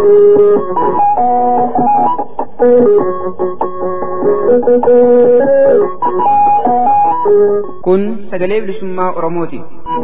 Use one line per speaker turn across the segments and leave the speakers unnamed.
Kun sagalee bilisummaa Oromooti.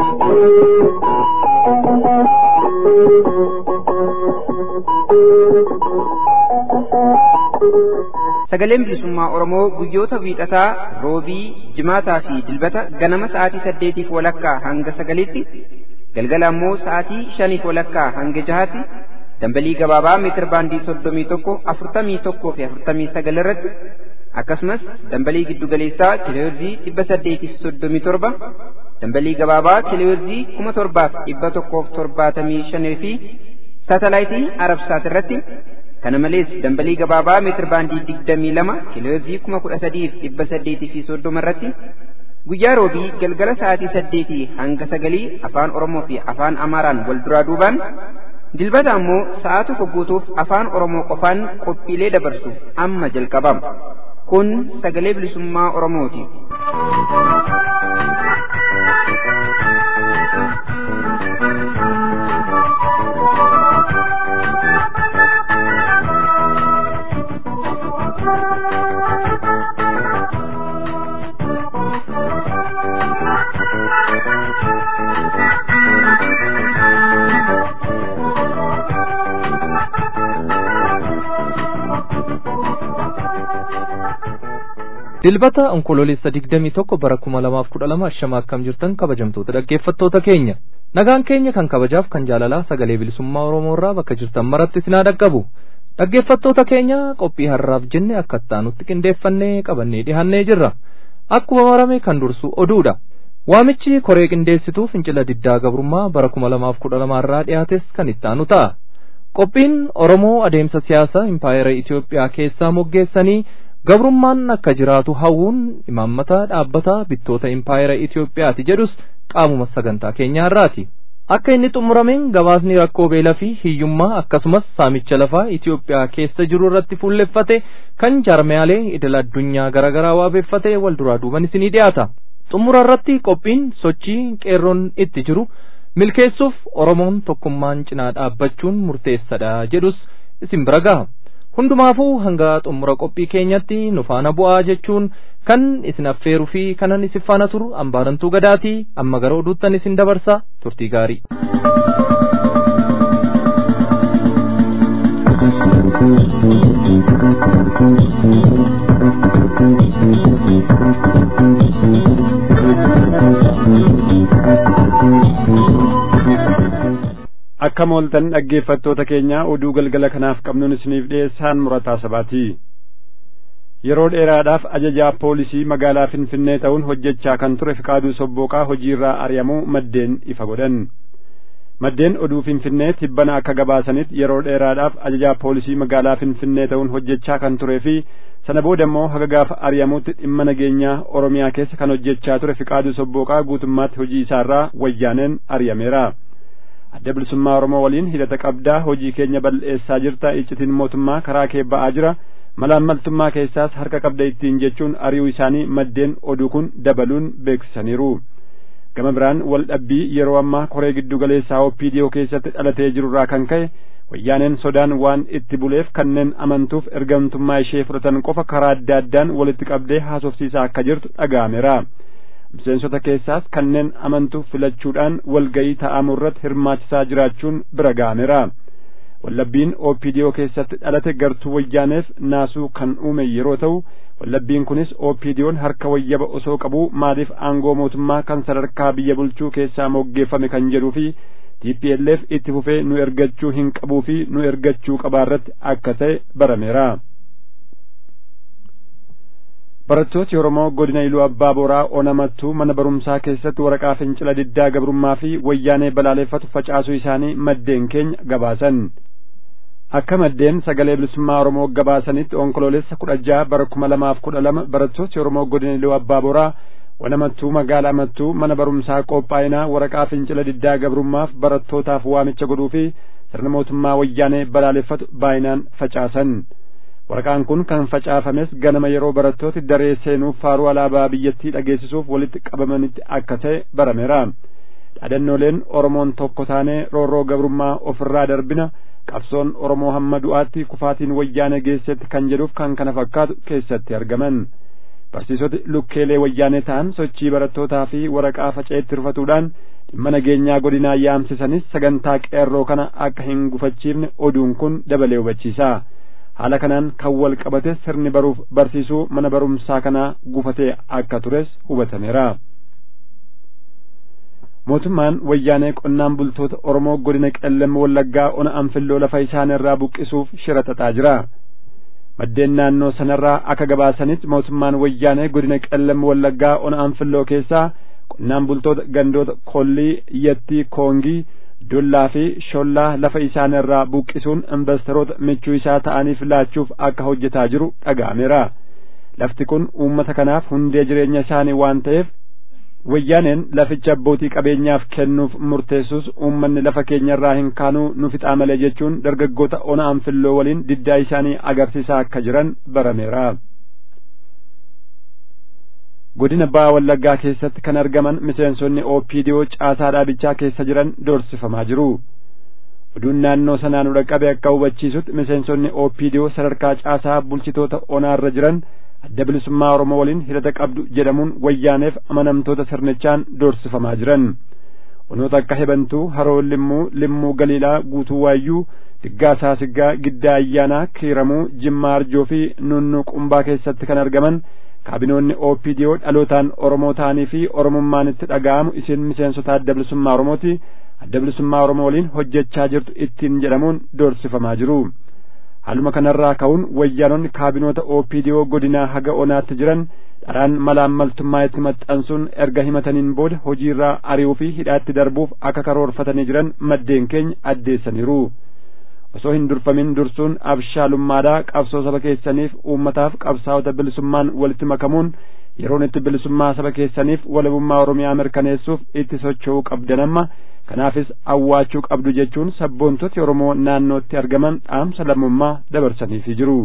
Sagaleen bilisummaa Oromoo guyyoota wiixataa, roobii, jimaataa fi dilbata ganama sa'aatii saddeetiif walakkaa hanga sagaliitti, galgala ammoo sa'aatii shaniif walakkaa hanga jahaatti dambalii gabaabaa meetir baandii soddomii tokko afurtamii tokkoo fi afurtamii sagal irratti akkasumas dambalii giddugaleessaa kiloheerzii dhibba saddeetiif soddomii torba dambalii gabaabaa kiloheerzii kuma torbaaf dhibba tokkoof torbaatamii shanii fi saatalaayitii arabsaat irratti kana malees dambalii gabaabaa meetir baandii digdamii lama kiloheerzii kuma kudha sadiif dhibba saddeetii fi soddoma irratti guyyaa roobii galgala sa'aatii saddeetii hanga sagalii afaan oromoo fi afaan amaaraan wal duraa duubaan dilbata ammoo sa'a tokko guutuuf afaan oromoo qofaan qophiilee dabarsu amma jalqabama kun sagalee bilisummaa oromooti.
dilbata onkoloolessa digdamii tokko bara kuma lamaaf kudha lama ashama akkam jirtan kabajamtoota dhaggeeffattoota keenya nagaan keenya kan kabajaaf kan jaalalaa sagalee bilisummaa oromoo irraa bakka jirtan maratti isinaa dhaqqabu dhaggeeffattoota keenya qophii har'aaf jenne akka ittaanutti qindeeffannee qabannee dhihannee jirra akkuma marame kan dursu oduudha waamichi koree qindeessituu fincila diddaa gabrummaa bara kuma lamaaf kudha lamaarraa dhiyaates kan ittaanu ta'a qophiin oromoo adeemsa siyaasaa impaayera itiyoophiyaa keessaa moggeessanii gabrummaan akka jiraatu hawwuun imaammata dhaabbata bittoota impaayera Itiyoophiyaati jedhus qaamuma sagantaa keenyaa irraati. Akka inni xumurameen gabaasni rakkoo beelaa fi hiyyummaa akkasumas saamicha lafaa Itiyoophiyaa keessa jiru irratti fuulleffate kan jaarmiyaalee idil addunyaa garaagaraa waabeeffate wal duraa duuban isinii dhiyaata. Xumura irratti qophiin sochii qeerroon itti jiru milkeessuuf Oromoon tokkummaan cinaa dhaabbachuun murteessadha jedhus isin bira gaha. hundumaafuu hanga xumura qophii keenyatti nu faana bu'aa jechuun kan isin affeeruu fi kanan isin faana turu ambaarantuu gadaatii amma gara oduuttan isin dabarsa turtii gaarii.
akka mooltan dhaggeeffattoota keenya oduu galgala kanaaf qabnuun isiniif dhiyeessaan murataa sabaati yeroo dheeraadhaaf ajajaa poolisii magaalaa finfinnee ta'uun hojjechaa kan ture fiqaaduu sobbooqaa hojiirraa ari'amuu maddeen ifa godhan maddeen oduu finfinnee tibbana akka gabaasanitti yeroo dheeraadhaaf ajajaa poolisii magaalaa finfinnee ta'uun hojjechaa kan turee fi sana booda immoo haga gaafa ari'amuutti dhimma nageenyaa oromiyaa keessa kan hojjechaa ture fiqaaduu sobbooqaa guutummaatti hojii isaarraa wayyaaneen ari'ameera. adda bilisummaa oromoo waliin hidhata qabdaa hojii keenya bal'eessaa jirta iccitiin mootummaa karaa kee ba'aa jira malaammaltummaa keessaas harka qabda ittiin jechuun ari'uu isaanii maddeen oduu kun dabaluun beeksisaniiru gama biraan wal dhabbii yeroo ammaa koree giddu galeessaa OPDO keessatti dhalatee jirurraa kan ka'e wayyaaneen sodaan waan itti buleef kanneen amantuuf ergamtummaa ishee fudhatan qofa karaa adda addaan walitti qabdee haasofsiisaa akka jirtu dhaga'ameera. miseensota keessaas kanneen amantuuf filachuudhaan walgayii ta'amu irratti hirmaachisaa jiraachuun bira ga'ameera wallabbiin OPDO keessatti dhalate gartuu wayyaaneef naasuu kan uume yeroo ta'u wallabbiin kunis OPDO'n harka wayyaba osoo qabu maaliif aangoo mootummaa kan sadarkaa biyya bulchuu keessaa moggeeffame kan jedhuu fi TPLF itti fufee nu ergachuu hin qabuu fi nu ergachuu qabaarratti akka ta'e barameera. barattooti Oromoo godina Iluu Abbaa Boraa Onamattuu mana barumsaa keessatti waraqaa fincila diddaa gabrummaa fi wayyaanee balaaleffatu facaasuu isaanii maddeen keenya gabaasan. Akka maddeen sagalee bilisummaa Oromoo gabaasanitti onkoloolessa kudha jaha bara kuma lamaaf kudha lama barattooti Oromoo godina Iluu Abbaa Boraa Onamattuu magaalaa Mattuu mana barumsaa qophaa'inaa waraqaa fincila diddaa gabrummaaf barattootaaf waamicha godhuu fi sirna mootummaa wayyaanee balaaleffatu baay'inaan facaasan. waraqaan kun kan facaafames ganama yeroo barattooti daree seenuuf faaruu alaabaa biyyattii dhageessisuuf walitti qabamanitti akka ta'e barameera dhaadannooleen oromoon tokko taanee roorroo gabrummaa ofirraa darbina qabsoon oromoo hamma du'aatti kufaatiin wayyaanee geessetti kan jedhuuf kan kana fakkaatu keessatti argaman barsiisoti lukkeelee wayyaanee ta'an sochii barattootaa fi waraqaa faca'eetti rufatuudhaan dhimma nageenyaa godinaa yaamsisanis sagantaa qeerroo kana akka hin gufachiifne oduun kun dabalee hubachiisa haala kanaan kan wal qabate sirni baruuf barsiisuu mana barumsaa kanaa gufatee akka tures hubatameera. mootummaan wayyaanee qonnaan bultoota oromoo godina qellem wallaggaa ona anfilloo lafa isaanirraa buqqisuuf shira xaxaa jira maddeen naannoo sanarraa akka gabaasanitti mootummaan wayyaanee godina qellem wallaggaa ona anfilloo keessaa qonnaan bultoota gandoota kollii yattii koongii dollaa fi shollaa lafa isaanirraa buqqisuun investoroota michuu isaa ta'aniif laachuuf akka hojjetaa jiru dhaga'ameera lafti kun uummata kanaaf hundee jireenya isaanii waan ta'eef wayyaaneen laficha abbootii qabeenyaaf kennuuf murteessus uummanni lafa keenyarraa hin kaanuu nu fixaa malee jechuun dargaggoota ona anfilloo waliin diddaa isaanii agarsiisaa akka jiran barameera. godina baa wallaggaa keessatti kan argaman miseensonni oopidiyoo caasaa dhaabichaa keessa jiran doorsifamaa jiru. oduun naannoo sanaa nu dhaqqabe akka hubachiisutti miseensonni oopidiyoo sadarkaa caasaa bulchitoota onaarra jiran adda bilisummaa oromoo waliin hidhata qabdu jedhamuun wayyaaneef amanamtoota sirnichaan doorsifamaa jiran onoota akka hebantuu haroo limmuu limmuu galiilaa guutuu waayyuu diggaasaa siggaa giddaa ayyaanaa kiiramuu jimmaa arjoo fi nunnuu qumbaa keessatti kan argaman kaabinoonni oopidiyoo dhalootaan oromoo ta'anii fi oromummaan itti dhaga'amu isin miseensota adda bilisummaa oromooti adda bilisummaa oromoo waliin hojjechaa jirtu ittiin jedhamuun doorsifamaa jiru haaluma kanarraa ka'uun wayyaanonni kaabinoota oopidiyoo godinaa haga onaatti jiran dharaan malaammaltummaa itti maxxansuun erga himataniin booda hojiirraa ari'uu fi hidhaatti darbuuf akka karoorfatanii jiran maddeen keenya addeessaniiru osoo hin durfamin dursuun abshaalummaadhaa qabsoo saba keessaniif uummataaf qabsaa'ota bilisummaan walitti makamuun yeroon itti bilisummaa saba keessaniif walabummaa oromiyaa mirkaneessuuf itti socho'uu qabdan amma kanaafis awwaachuu qabdu jechuun sabboontoti oromoo naannootti argaman dhaamsa lammummaa dabarsaniifi jiru.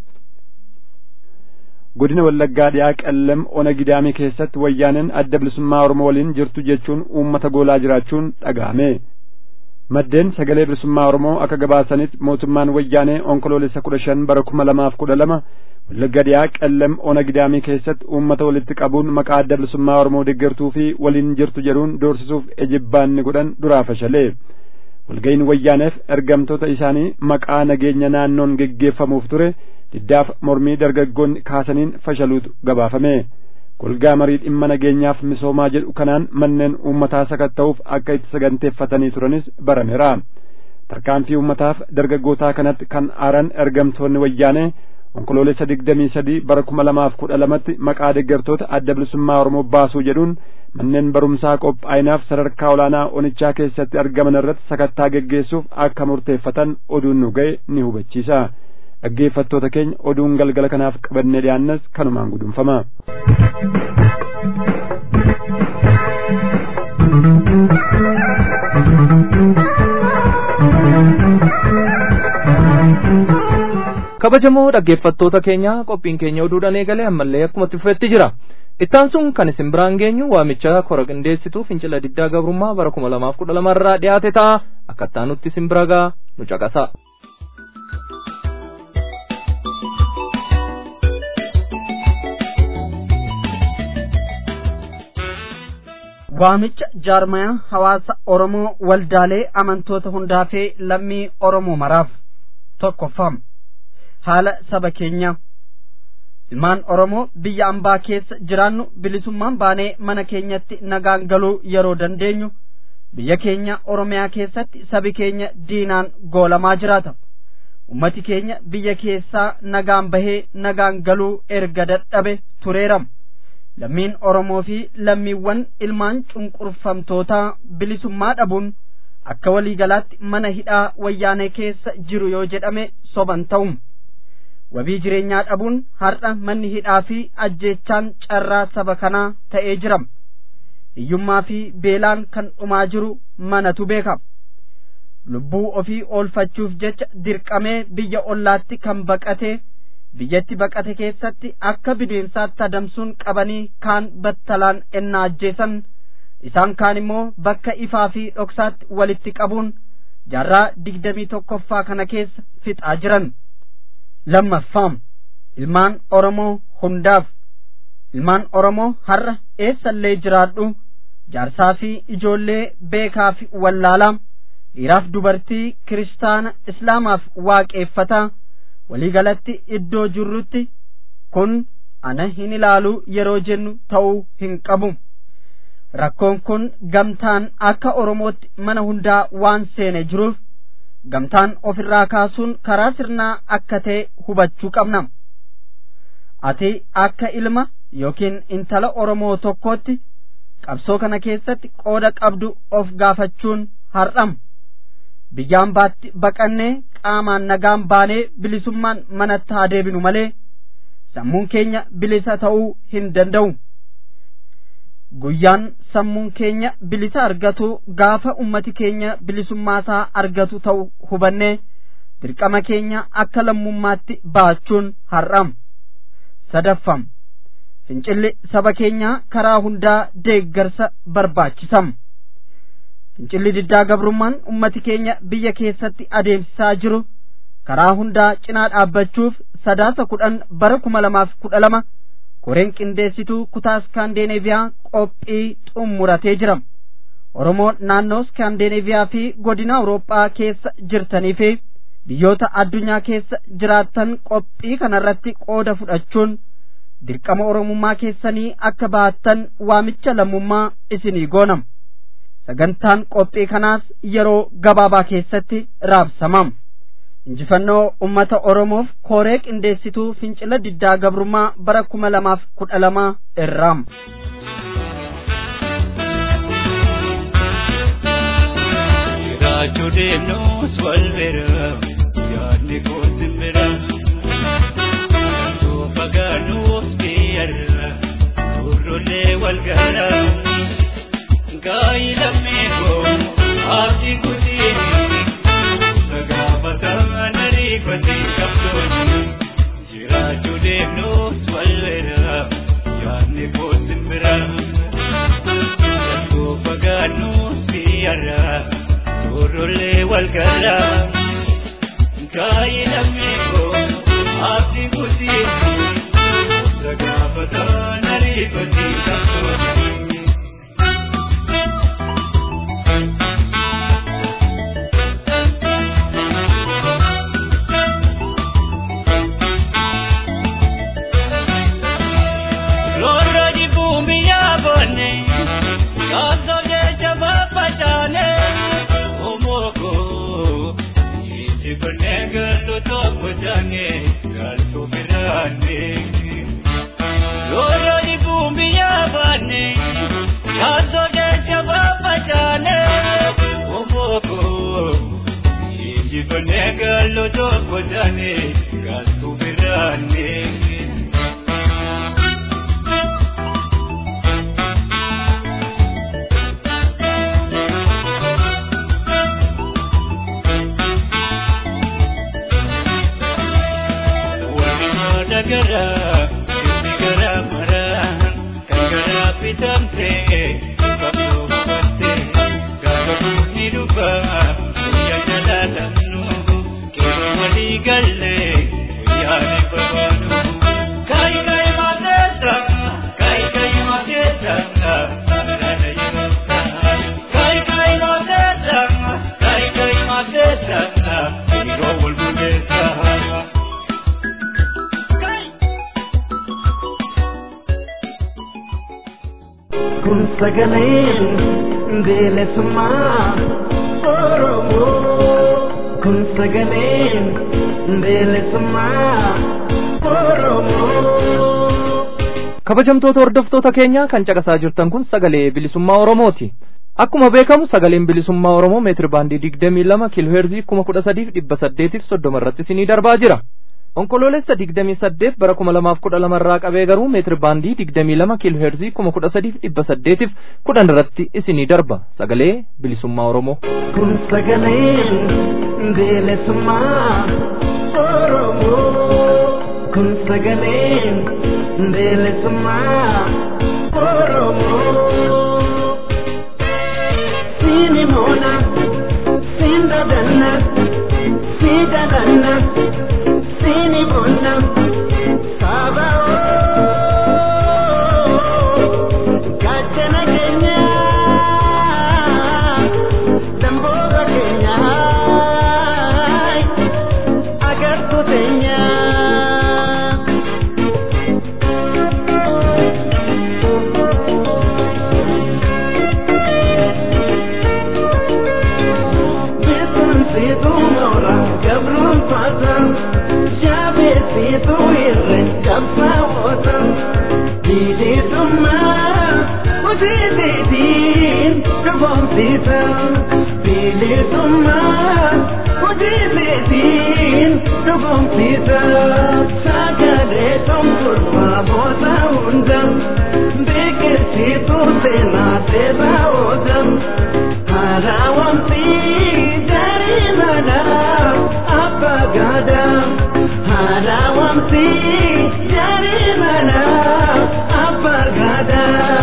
godina wallaggaa dhiyaa qellem ona gidaamii keessatti wayyaaneen adda bilisummaa oromoo waliin jirtu jechuun uummata goolaa jiraachuun dhaga'ame. maddeen sagalee bilisummaa oromoo akka gabaasanitti mootummaan wayyaanee onkoloolessa kudha shan bara kuma lamaaf kudha lama wallagga dhiyaa qellem ona gidaamii keessatti uummata walitti qabuun maqaa adda bilisummaa oromoo deeggartuu fi waliin jirtu jedhuun doorsisuuf ejibbaanni godhan duraa fashalee walga'iin wayyaaneef ergamtoota isaanii maqaa nageenya naannoon geggeeffamuuf ture diddaaf mormii dargaggoonni kaasaniin fashaluutu gabaafame golgaa marii dhimma nageenyaaf misoomaa jedhu kanaan manneen uummataa sakatta'uuf akka itti saganteeffatanii turanis barameera tarkaanfii uummataaf dargaggootaa kanatti kan aaran ergamtoonni wayyaanee onkoloolessa digdamii sadii bara kuma lamaaf kudha lamatti maqaa deeggartoota adda bilisummaa oromoo baasuu jedhuun manneen barumsaa qophaa'inaaf sadarkaa olaanaa onichaa keessatti argaman irratti sakattaa geggeessuuf akka murteeffatan oduun nu ga'e ni hubachiisa dhaggeeffattoota keenya oduun galgala kanaaf qabannee dhiyaannas kanumaan gudunfama.
kabajamoo dhaggeeffattoota keenya qophiin keenya oduudhaan eegalee ammallee akkuma fufetti jira ittaan sun kan isin biraan geenyu waamicha kora qindeessituu fincila diddaa gabrummaa bara kuma lamaaf kudha lamarraa dhiyaate ta'a akkattaa nutti isin bira gaa nu caqasa.
waamicha jaarmaya hawaasa oromoo waldaalee amantoota hundaa fi lammii oromoo maraaf tokkoffam haala saba keenyaa ilmaan oromoo biyya ambaa keessa jiraannu bilisummaan baanee mana keenyatti nagaan galuu yeroo dandeenyu biyya keenya oromiyaa keessatti sabi keenya diinaan goolamaa jiraata ummati keenya biyya keessaa nagaan bahee nagaan galuu erga dadhabe tureeram lammiin oromoo fi lammiiwwan ilmaan cunqurfamtootaa bilisummaa dhabuun akka waliigalaatti mana hidhaa wayyaanee keessa jiru yoo jedhame soban ta'um wabii jireenyaa dhabuun har'a manni hidhaa fi ajjeechaan carraa saba kanaa ta'ee jiram hiyyummaa fi beelaan kan dhumaa jiru manatu beeka lubbuu ofii oolfachuuf jecha dirqamee biyya ollaatti kan baqatee biyyatti baqate keessatti akka bineensaatti adamsuun qabanii kaan battalaan ennaa ajjeesan isaan kaan immoo bakka ifaa fi dhoksaatti walitti qabuun jaarraa digdamii tokkoffaa kana keessa fixaa jiran lammaffaam ilmaan oromoo hundaaf ilmaan oromoo har'a eessallee jiraadhu jaarsaa fi ijoollee beekaa fi wallaalaa dhiiraaf dubartii kiristaana islaamaaf waaqeeffataa waliigalatti iddoo jirrutti kun ana hin ilaalu yeroo jennu ta'uu hin qabu rakkoon kun gamtaan akka oromootti mana hundaa waan seene jiruuf gamtaan ofirraa kaasuun karaa sirnaa akka ta'e hubachuu qabna ati akka ilma yookiin intala oromoo tokkootti qabsoo kana keessatti qooda qabdu of gaafachuun har'am biyyaan baatti baqannee qaamaan nagaan baanee bilisummaan manatti haa deebinu malee sammuun keenya bilisa ta'uu hin danda'u guyyaan sammuun keenya bilisa argatu gaafa ummati keenya bilisummaasaa argatu ta'u hubannee dirqama keenya akka lammummaatti baachuun har'am sadaffam fincilli saba keenyaa karaa hundaa deeggarsa barbaachisam fincilli diddaa gabrummaan ummati keenya biyya keessatti adeemsisaa jiru karaa hundaa cinaa dhaabbachuuf sadaasa kudhan bara kuma lamaaf kudha lama koreen qindeessituu kutaa iskaandeeneeviyaa qophii xumuratee jira oromoo naannoo iskaandeeneeviyaa fi godina awurooppaa keessa jirtanii fi biyyoota addunyaa keessa jiraattan qophii kanarratti qooda fudhachuun dirqama oromummaa keessanii akka baattan waamicha lammummaa isinii goonam sagantaan qophii kanaas yeroo gabaabaa keessatti raabsamam injifannoo ummata oromoof koree qindeessituu fincila diddaa gabrummaa bara kuma lamaaf kudha lama irraam
jiraachuu deemnus wal bira yaadni koosin bira osoo fagaanuuf biyyarra turrollee wal gara gaayi lammii koo abdii kutiini sagaafataa nariifatii qabdooni jiraachuu deemnus wal bira yaadni koosin bira osoo fagaanuuf biyyarra turrollee wal gara gaayi lammii koo abdii kutiini sagaafataa nariifatii qabdooni. Lorra di bumi ya bone, kaso de jaba pachane, omoko, isi bane galu to pachane, galu pirane. Lorra di bumi ya bone, kaso de jaba pachane, omoko, isi bane galu to pachane, galu pirane. Waliin gara inni gara maraan kan gara bitamte qabdoo babatte gaafa bunni dhufa guyyaa jala lamnu qeerroo walii galle guyyaa ni barbaadu. Kaayi kaayi maateessa kaayi kaayi maateessa nana yeroosa. Kaayi kaayi maateessa kaayi kaayi maateessa yeroo wal bukeessa.
kun sagaleen bilisummaa oromoo kun sagaleen bilisummaa oromoo.
kabajamtoota hordoftoota keenya kan caqasaa jirtan kun sagalee bilisummaa oromooti akkuma beekamu sagaleen bilisummaa oromoo meetir baandii digdamii lama kiilooheerzii kuma kudha sadiif dhibba saddeetiif soddoma irratti isinii darbaa jira onkoloolessa digdamii saddeet bara kuma lamaaf kudha lama irraa qabee garuu meetir baandii digdamii lama kiilooheerzii kuma kudha sadiif dhibba saddeetiif kudhan irratti isinii darba sagalee bilisummaa oromoo
kun sagaleen bilisummaa oromoo kun sagaleen bilisummaa oromoo siini moona siin dadan si jalanna sini bonna saba gachana keenya damboga keenya agartu teenya Beekumsiitu moora gabruun faatan jaabeessiitu irre qabsaa'oota bilisummaa hojiitiin dhugoomsiisa bilisummaa hojiitiin dhugoomsiisa sagalee tumturfaa boota hunda beeksisiitu seenaa seeraa oola. Harawamsi jarimana abagada Harawamsi jarimana abagada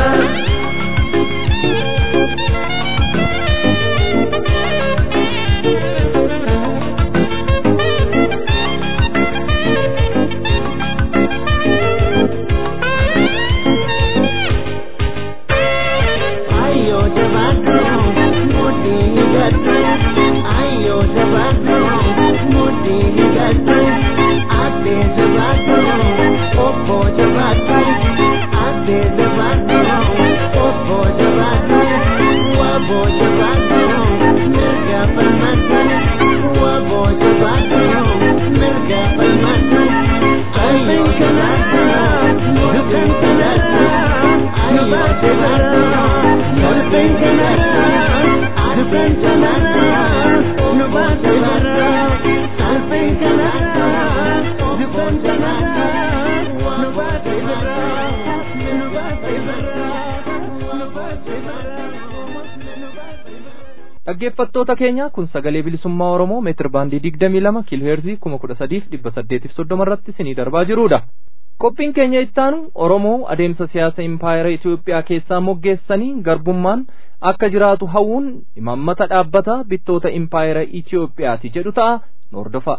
Ayo jabado mudi gatu Ayo jabado mudi gatu Ate jabado opo jabado Ate jabado opo jabado Wabo jabado merga permata Wabo jabado merga permata Ayo jabado bukan jabado Ayo jabado bukan jabado Bukan jabado Nuba jabado Bukan jabado Bukan jabado Nuba jabado Nuba jabado Nuba jabado
dhaggeeffattoota keenya kun sagalee bilisummaa oromoo meetir baandii digdamii lama kiiloo heerzii kuma kudha sadiif dhibba saddeetiif soddoma irratti isinii darbaa jirudha qophiin keenya ittaanu oromoo adeemsa siyaasa impaayera itiyoophiyaa keessaa moggeessanii garbummaan akka jiraatu hawwuun imaammata dhaabbata bittoota impaayera itiyoophiyaati jedhu ta'a nu hordofa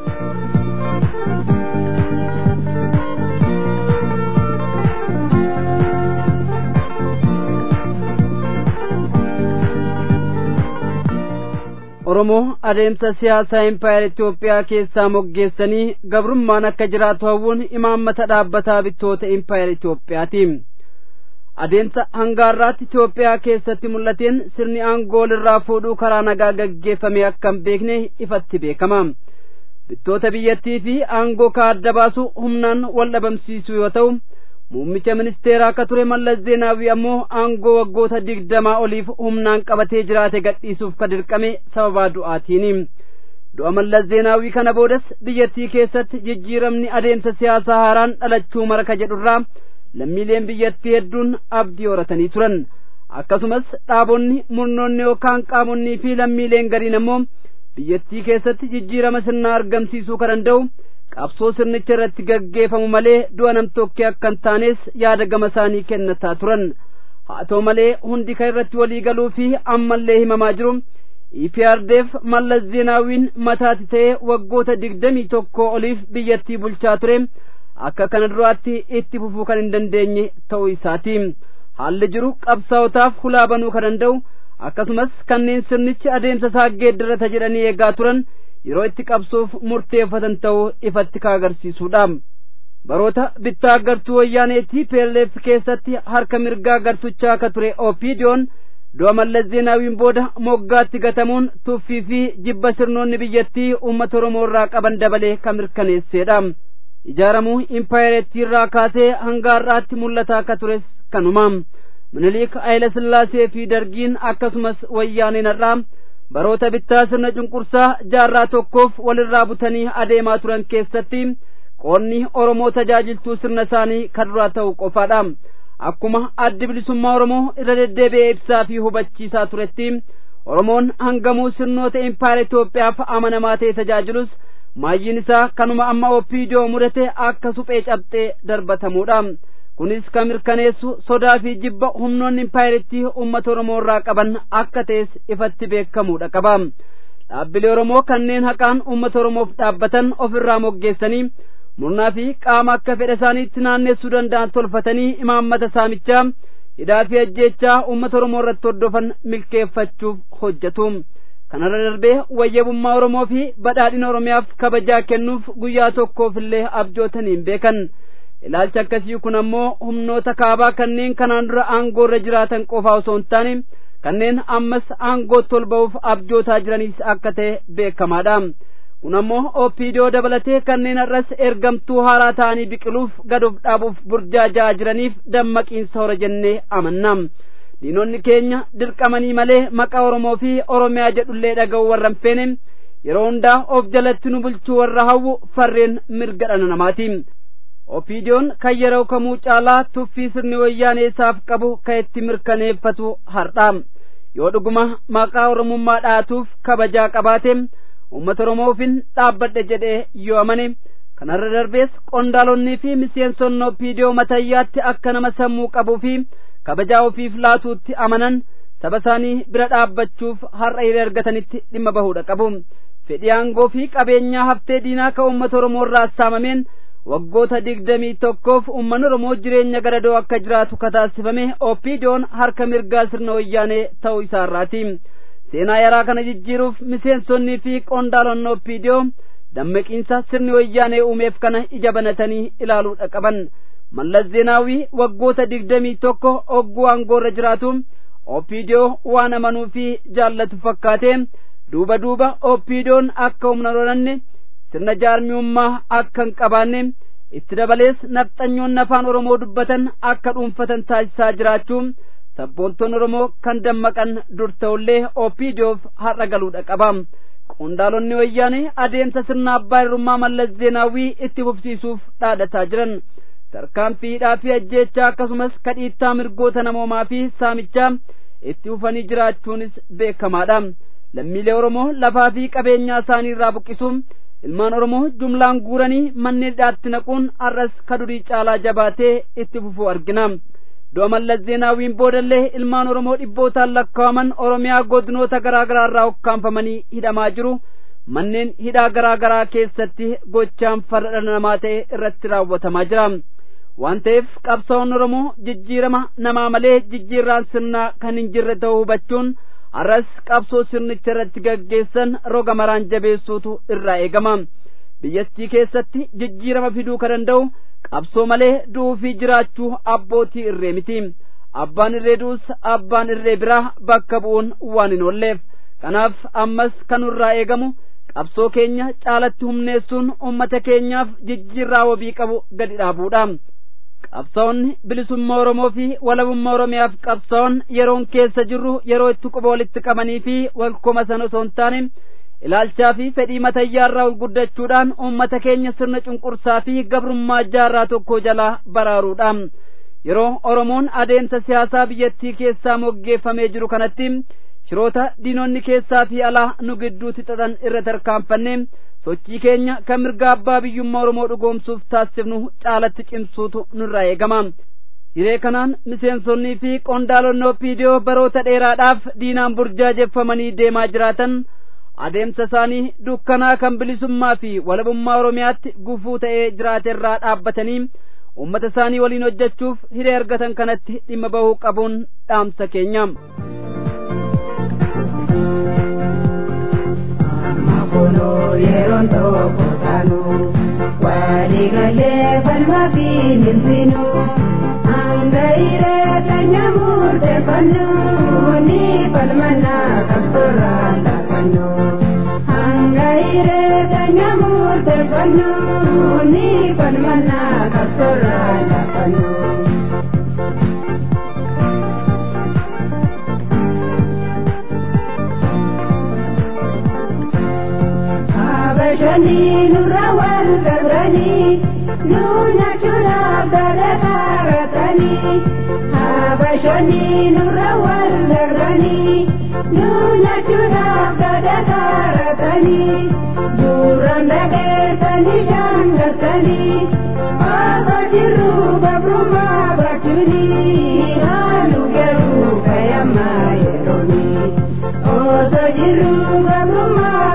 Oromoo adeemsa siyaasaa impaayera Itoophiyaa keessaa moggeessanii gabrummaan akka jiraatu hawwuun imaammata dhaabbataa bittoota impaayera Itoophiyaati. Adeemsa hangaarraatti Itoophiyaa keessatti mul'ateen sirni aangoo irraa fuudhuu karaa nagaa gaggeeffame akka hin beekne ifatti beekama. Bittoota biyyattii fi aangoo kaa adda baasu humnaan wal dhabamsiisuu yoo ta'u, muummicha ministeeraa akka ture Mallas Zeenaawii ammoo aangoo waggoota digdamaa oliif humnaan qabatee jiraate gadhiisuuf ka dirqame sababaa du'aatiin. Du'a Mallas Zeenaawii kana boodas biyyattii keessatti jijjiiramni adeemsa siyaasaa haaraan dhalachuu maraka jedhurraa lammiileen biyyattii hedduun abdii horatanii turan. Akkasumas dhaabonni murnoonni yookaan qaamonnii fi lammiileen gariin ammoo biyyattii keessatti jijjiirama sirnaa argamsiisuu kan danda'u qabsoo sirnicha irratti gaggeeffamu malee du'a namtokkee akka hin taanes yaada gama isaanii kennataa turan haa ta'u malee hundi kan irratti walii galuu fi ammallee himamaa jiru EPRDF Mallas Zeenaawiin mataati ta'ee waggoota digdamii tokko oliif biyyattii bulchaa ture akka kana duraatti itti fufuu kan hin dandeenye ta'uu isaati haalli jiru qabsaa'otaaf hulaa banuu kan danda'u akkasumas kanneen sirnichi adeemsa isaa geeddarata jedhanii eegaa turan yeroo itti qabsoof murteeffatan ta'uu ifatti ka agarsiisudha. Baroota bittaa gartuu wayyaaneetii PLF keessatti harka mirgaa gartuchaa akka ture Opiidiyoon du'a Mallas Zeenaawiin booda moggaatti gatamuun tuffii fi jibba sirnoonni biyyattii uummata Oromoo irraa qaban dabalee kan mirkaneessedha. Ijaaramuu impaayerettii irraa kaasee hanga har'aatti mul'ataa akka tures kanuma. Minilik Hayila Sillaasee fi Dargiin akkasumas wayyaaneen har'aa baroota bittaa sirna cunqursaa jaarraa tokkoof walirraa butanii adeemaa turan keessatti qoonni Oromoo tajaajiltuu sirna isaanii kan duraa ta'u qofaadha. Akkuma addi bilisummaa Oromoo irra deddeebi'ee ibsaa fi hubachiisaa turetti Oromoon hangamuu sirnoota impaayera Itoophiyaaf amanamaa ta'e tajaajilus maayyiin isaa kanuma amma opiidiyoo mudate akka suphee cabxee darbatamuudha. kunis kan mirkaneessu sodaa fi jibba humnoonni impaayerittii uummata oromoo irraa qaban akka ta'es ifatti beekamuudha qaba
dhaabbilee oromoo kanneen haqaan uummata oromoof dhaabbatan ofirraa moggeessanii murnaa fi qaama akka fedha isaaniitti naannessuu danda'an tolfatanii imaammata saamichaa hidhaa fi ajjeechaa uummata oromoo irratti hordofan milkeeffachuuf hojjetu kanarra darbee wayyabummaa oromoo fi badhaadhina oromiyaaf kabajaa kennuuf guyyaa tokkoofillee abjootaniin beekan ilaalchi akkasii kun ammoo humnoota kaabaa kanneen kanaan dura aangoo irra jiraatan qofaa osoo hin taane kanneen ammas aangootti ol ba'uuf abjootaa jiraniis akka ta'e beekamaadha kun ammoo opiidiyoo dabalatee kanneen har'as ergamtuu haaraa ta'anii biqiluuf gaduuf dhaabuuf burjaajaa jiraniif dammaqiinsa hora jennee amanna diinonni keenya dirqamanii malee maqaa oromoo fi oromiyaa jedhullee dhaga'u warra hin feene yeroo hundaa of jalatti nu bulchuu warra hawwu farreen mirga dhala namaati opiidiyoon kan yeroo kamuu caalaa tuffii sirni wayyaanee isaaf qabu kan itti mirkaneeffatu hardha yoo dhuguma maqaa oromummaa dhaatuuf kabajaa qabaate uummata oromoofiin dhaabbadhe jedhee yoo amane kanarra darbees qondaalonnii fi miseensonni opiidiyoo matayyaatti akka nama sammuu qabuu fi kabajaa ofiif laatuutti amanan saba isaanii bira dhaabbachuuf har'a hiree argatanitti dhimma bahuudha qabu fedhii aangoo fi qabeenyaa haftee diinaa ka uummata oromoo irraa saamameen waggoota digdamii tokkoof uummanni oromoo jireenya garadoo akka jiraatu kataasifame opiidiyoon harka mirgaa sirna wayyaanee ta'uu isaarraati seenaa yaraa kana jijjiiruuf miseensonnii fi qondaalonni opiidiyoo dammaqiinsa sirni wayyaanee uumeef kana ija banatanii ilaaluudha qaban mallas zeenaawii waggoota digdamii tokko ogguu aangoorra jiraatu opiidiyoo waan amanuu fi jaallatu fakkaate duuba duuba opiidiyoon akka humna lolanne sirna jaarmiyummaa akka hin qabaanne itti dabalees nafxanyoonni afaan oromoo dubbatan akka dhuunfatan taasisaa jiraachuu sabboontoonni oromoo kan dammaqan dur ta'ullee opiidiyoof har'a galuudha qaba qondaalonni wayyaanee adeemsa sirna abbaa irrummaa mallas zeenaawii itti fufsiisuuf dhaadhataa jiran tarkaanfii hidhaa fi ajjeechaa akkasumas kadhiittaa mirgoota namoomaa fi saamichaa itti fufanii jiraachuunis beekamaadha lammiilee oromoo lafaa fi qabeenyaa isaanii irraa buqqisuun ilmaan oromoo jumlaan guuranii manneen hidhaatti naquun har'as kadurii caalaa jabaatee itti fufuu argina du'a mallas zeenaawiin boodallee ilmaan oromoo dhibbootaan lakkaa'aman oromiyaa godinoota garaa garaa irraa ukkaanfamanii hidhamaa jiru manneen hidhaa garaa garaa keessatti gochaan farra dhala namaa ta'e irratti raawwatamaa jira waan ta'eef qabsaa'onni oromoo jijjiirama namaa malee jijjiirraan sirnaa kan hin jirre ta'uu hubachuun har'as qabsoo sirnicha irratti gaggeessan roga maraan jabeessuutu irraa eegama biyyattii keessatti jijjiirama fiduu ka danda'u qabsoo malee du'uu fi jiraachuu abbootii irree miti abbaan irree du'us abbaan irree biraa bakka bu'uun waan hin oolleef kanaaf ammas kan irraa eegamu qabsoo keenya caalatti humneessuun ummata keenyaaf jijjiirraa wabii qabu gadi dhaabuudha qabsaa'onni bilisummaa oromoo fi walabummaa oromiyaaf qabsaa'on yeroon keessa jirru yeroo itti quba walitti qabanii fi walkoma sana osoo hin taane ilaalchaa fi fedhii matayyaarraa ol guddachuudhaan uummata keenya sirna cunqursaa fi gabrummaa jaarraa tokko jalaa baraaruudha yeroo oromoon adeemsa siyaasaa biyyattii keessaa moggeeffamee jiru kanatti shiroota diinonni keessaa fi alaa nu gidduutti xaxan irra tarkaanfanne sochii keenya kan mirga abbaa biyyummaa oromoo dhugoomsuuf taasifnu caalatti cimsuutu nurraa eegama hiree kanaan miseensonnii fi qondaalonni opiidiyoo baroota dheeraadhaaf diinaan burjaajeffamanii deemaa jiraatan adeemsa isaanii dukkanaa kan bilisummaa fi walabummaa oromiyaatti gufuu ta'ee jiraate irraa dhaabbatanii ummata isaanii waliin hojjechuuf hiree argatan kanatti dhimma bahuu qabuun dhaamsa keenya.
Kuno yeroon tokko taanu waliigalee falmaa fi milminu hanga irreecha nyaamurte fannu ni falmannaa qabsoorraa laafannu hanga irreecha nyaamurte fannu ni falmannaa qabsoorraa laafannu. Abashani nurra wal gabrani nuna chura dara karatani Abashani nurra wal gabrani nuna chura dara karatani Duran dage tani shangatani Abajiru babruma bakuni Halu geru kayama yeroni Oso jiru babruma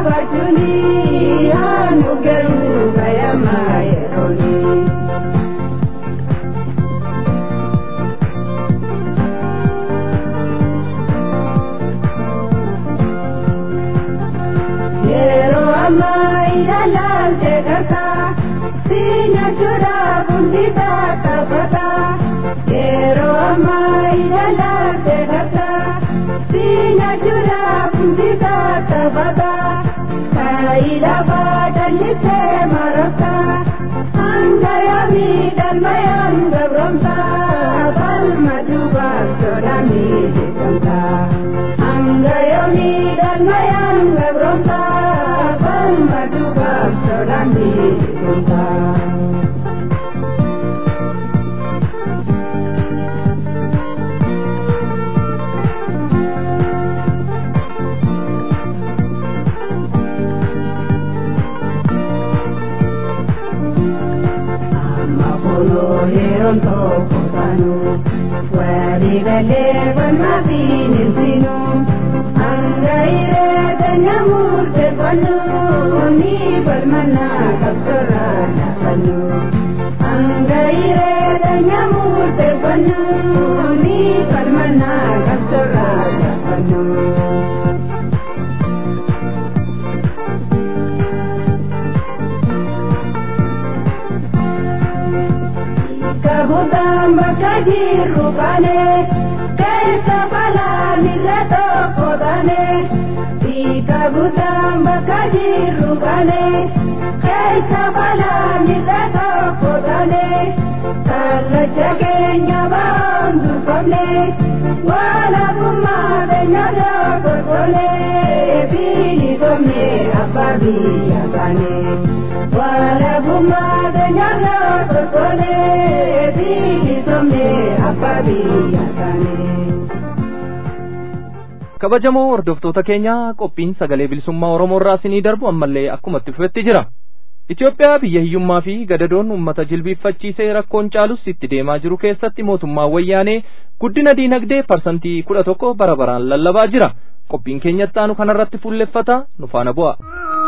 ilaalte gartaa sinya chuudhaa kundisaa taphataa yeroo ammaa ija ilaalte gartaa sinya chuudhaa kundisaa taphataa kaayila baadallisee marabtaa hanga yaamii dalmayaan gabromtaa balma duubaaf sodaamii jeeqamtaa hanga yaamii dalmayaan gabromtaa balma duubaaf sodaamii jeeqamtaa. yeroon tokko taanu walii galee falmaa fi ninsinu hanga ireeta nyaamurte fannu ni falmannaa qabsorraa naafannu hanga ireeta nyaamurte fannu ni falmannaa qabsorraa naafannu. kabutaan bakka jirru baane keessa balaa mirra tokko taane kabutaan bakka jirru baane keessa balaa mirra tokko taane kallacha keenya baan dubbamne walabummaa keenya tokko tole bilisomne abbaa biyya baane walabummaa keenya tokko tole.
kabajamoo hordoftoota keenya qophiin sagalee bilisummaa oromoo irraa isinii darbu ammallee akkumatti fufetti jira Itoophiyaa biyya hiyyummaa fi gadadoon uummata jilbiiffachiisee rakkoon caalus itti deemaa jiru keessatti mootummaan wayyaanee guddina diinagdee parsantii kudha tokko bara baraan lallabaa jira qophiin keenyatti aanu kanarratti fuulleffata nu faana bu'a.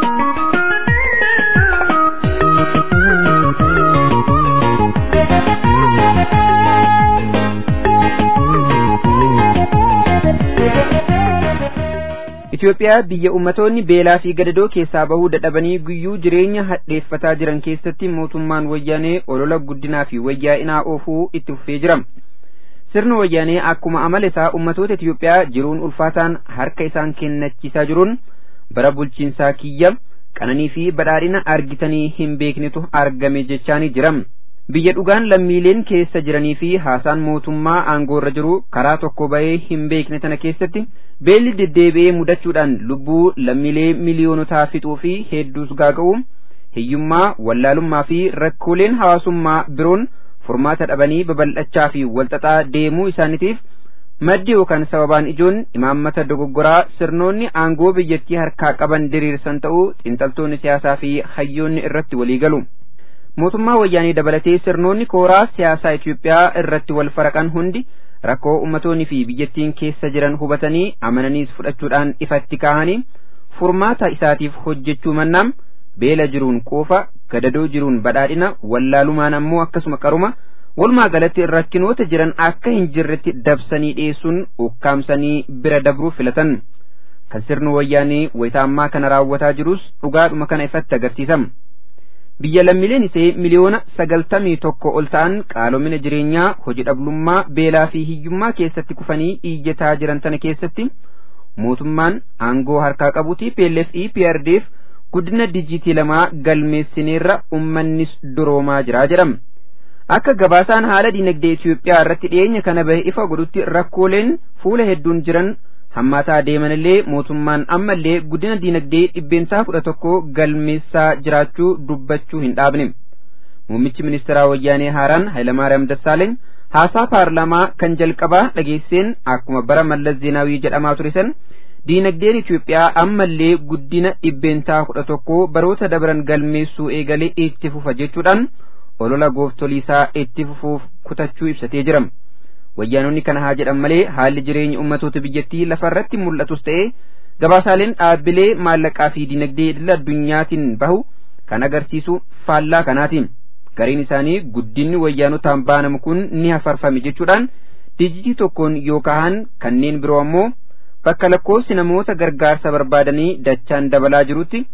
Itoophiyaa biyya ummatoonni beelaa fi gadadoo keessaa bahuu dadhabanii guyyuu jireenya hadheeffataa jiran keessatti mootummaan wayyaanee olola guddinaa fi wayyaa'inaa oofuu itti fufee jira. Sirni wayyaanee akkuma amala isaa ummatoota Itoophiyaa jiruun ulfaataan harka isaan kennachiisaa jiruun bara bulchiinsaa kiyya qananii fi badhaadhina argitanii hin beeknetu argame jechaanii jira. Biyya dhugaan lammiileen keessa jiranii fi haasaan mootummaa aangoorra jiru karaa tokko bahee hin beekne tana keessatti beelli deddeebi'ee mudachuudhaan lubbuu lammiilee miliyoonotaa fixuu fi hedduus gaaga'u hiyyummaa wallaalummaa fi rakkooleen hawaasummaa biroon furmaata dhabanii babal'achaa fi walxaxaa deemuu isaaniitiif maddi yookaan sababaan ijoon imaammata dogoggoraa sirnoonni aangoo biyyattii harkaa qaban diriirsan ta'uu xiinxaltoonni siyaasaa fi hayyoonni irratti walii galu. mootummaa wayyaanii dabalatee sirnoonni kooraa siyaasaa Itoophiyaa irratti wal faraqan hundi rakkoo ummatoonni fi biyyattiin keessa jiran hubatanii amananiis fudhachuudhaan ifatti kaahanii furmaata isaatiif hojjechuu mannaam beela jiruun quufa gadadoo jiruun badhaadhina wallaalumaan ammoo akkasuma qaruma walumaa galatti rakkinoota jiran akka hin jirretti dabsanii dhiyeessuun ukkaamsanii bira dabruu filatan kan sirni wayyaanii wayitaammaa kana raawwataa jirus dhugaadhuma kana ifatti agarsiisama. biyya lammiileen isee miliyoona sagaltamii tokko ol ta'an qaalomina jireenyaa hojii dhabdummaa beelaa fi hiyyummaa keessatti kufanii iyyataa jiran tana keessatti mootummaan aangoo harkaa qabuuti PLF PRDF guddina dijiitii lamaa galmeessineerra ummannis duroomaa jira jedhama. Akka gabaasaan haala dinagdee Itoophiyaa irratti dhiyeenya kana bahe ifa godhutti rakkooleen fuula hedduun jiran hammaataa deemanillee mootummaan ammallee guddina diinagdee dhibbeentaa kudha tokko galmeessaa jiraachuu dubbachuu hin dhaabne muummichi ministeeraa wayyaanee haaraan hayilamaariyaam dassaaleeny haasaa paarlaamaa kan jalqabaa dhageesseen akkuma bara mallas zeenaawii jedhamaa ture san diinagdeen Itoophiyaa ammallee guddina dhibbeentaa kudha tokko baroota dabran galmeessuu eegalee itti fufa jechuudhaan olola gooftoliisaa itti fufuuf kutachuu ibsatee jira. wayyaanonni kana haa jedhan malee haalli jireenya ummatoota biyyattii lafarratti mul'atus ta'ee gabaasaaleen dhaabbilee maallaqaa fi dinagdee idil addunyaatiin bahu kan agarsiisu faallaa kanaatiin gariin isaanii guddinni wayyaanotaan baanamu kun ni hafarfame jechuudhaan dijitii tokkoon yoo kahan kanneen biroo ammoo bakka lakkoofsi namoota gargaarsa barbaadanii dachaan dabalaa jirutti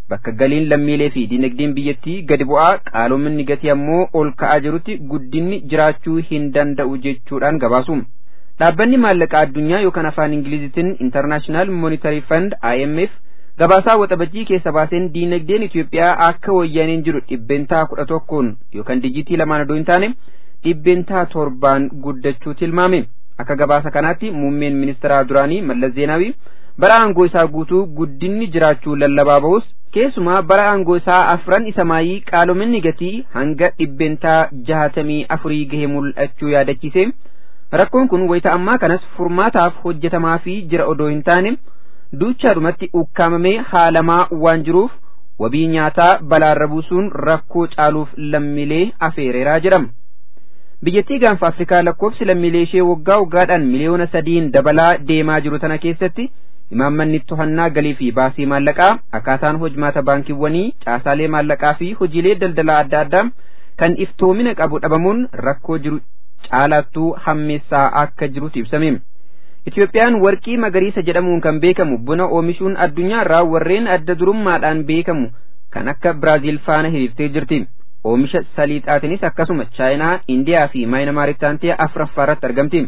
bakka galiin lammiilee fi dinagdeen biyyattii gadi bu'aa qaaloominni gatii ammoo ol ka'aa jirutti guddinni jiraachuu hin danda'u jechuudhaan gabaasu. Dhaabbanni maallaqaa addunyaa yookaan afaan Ingilizitiin International Monetary Fund IMF gabaasaa waxabajjii keessa baaseen diinagdeen Itoophiyaa akka wayyaaneen jiru dhibbentaa kudha tokkoon yookaan dijitii lamaan odoo hin taane dhibbentaa torbaan guddachuu tilmaame. Akka gabaasa kanaatti muummeen ministeeraa duraanii Mallas Zeenaawii bara aangoo isaa guutuu guddinni jiraachuu lallabaa ba'us keessumaa bara aangoo isaa afran isa maayii qaaloominni gatii hanga dhibbentaa jahatamii afurii gahee mul'achuu yaadachiise. Rakkoon kun wayita ammaa kanas furmaataaf hojjetamaa fi jira odoo hin taane duuchaadhumatti ukkaamamee haalamaa waan jiruuf wabii nyaataa balaarra buusuun rakkoo caaluuf lammiilee afeereeraa jedhama. Biyyattii gaanfa Afrikaa lakkoofsi lammiilee ishee waggaa waggaadhaan miliyoona sadiin dabalaa deemaa jiru tana keessatti imaammanni to'annaa galii fi baasii maallaqaa akkaataan hojmaata baankiiwwanii caasaalee maallaqaa fi hojiilee daldalaa adda addaa kan iftoomina qabu dhabamuun rakkoo jiru caalattuu hammeessaa akka jirutu ibsame. Itoophiyaan warqii magariisa jedhamuun kan beekamu buna oomishuun addunyaa irraa warreen adda durummaadhaan beekamu kan akka Biraaziil faana hiriirtee jirti. Oomisha saliixaatiinis akkasuma Chaayinaa, Indiyaa fi Maayinamaaritti aantee afuraffaa irratti argamti.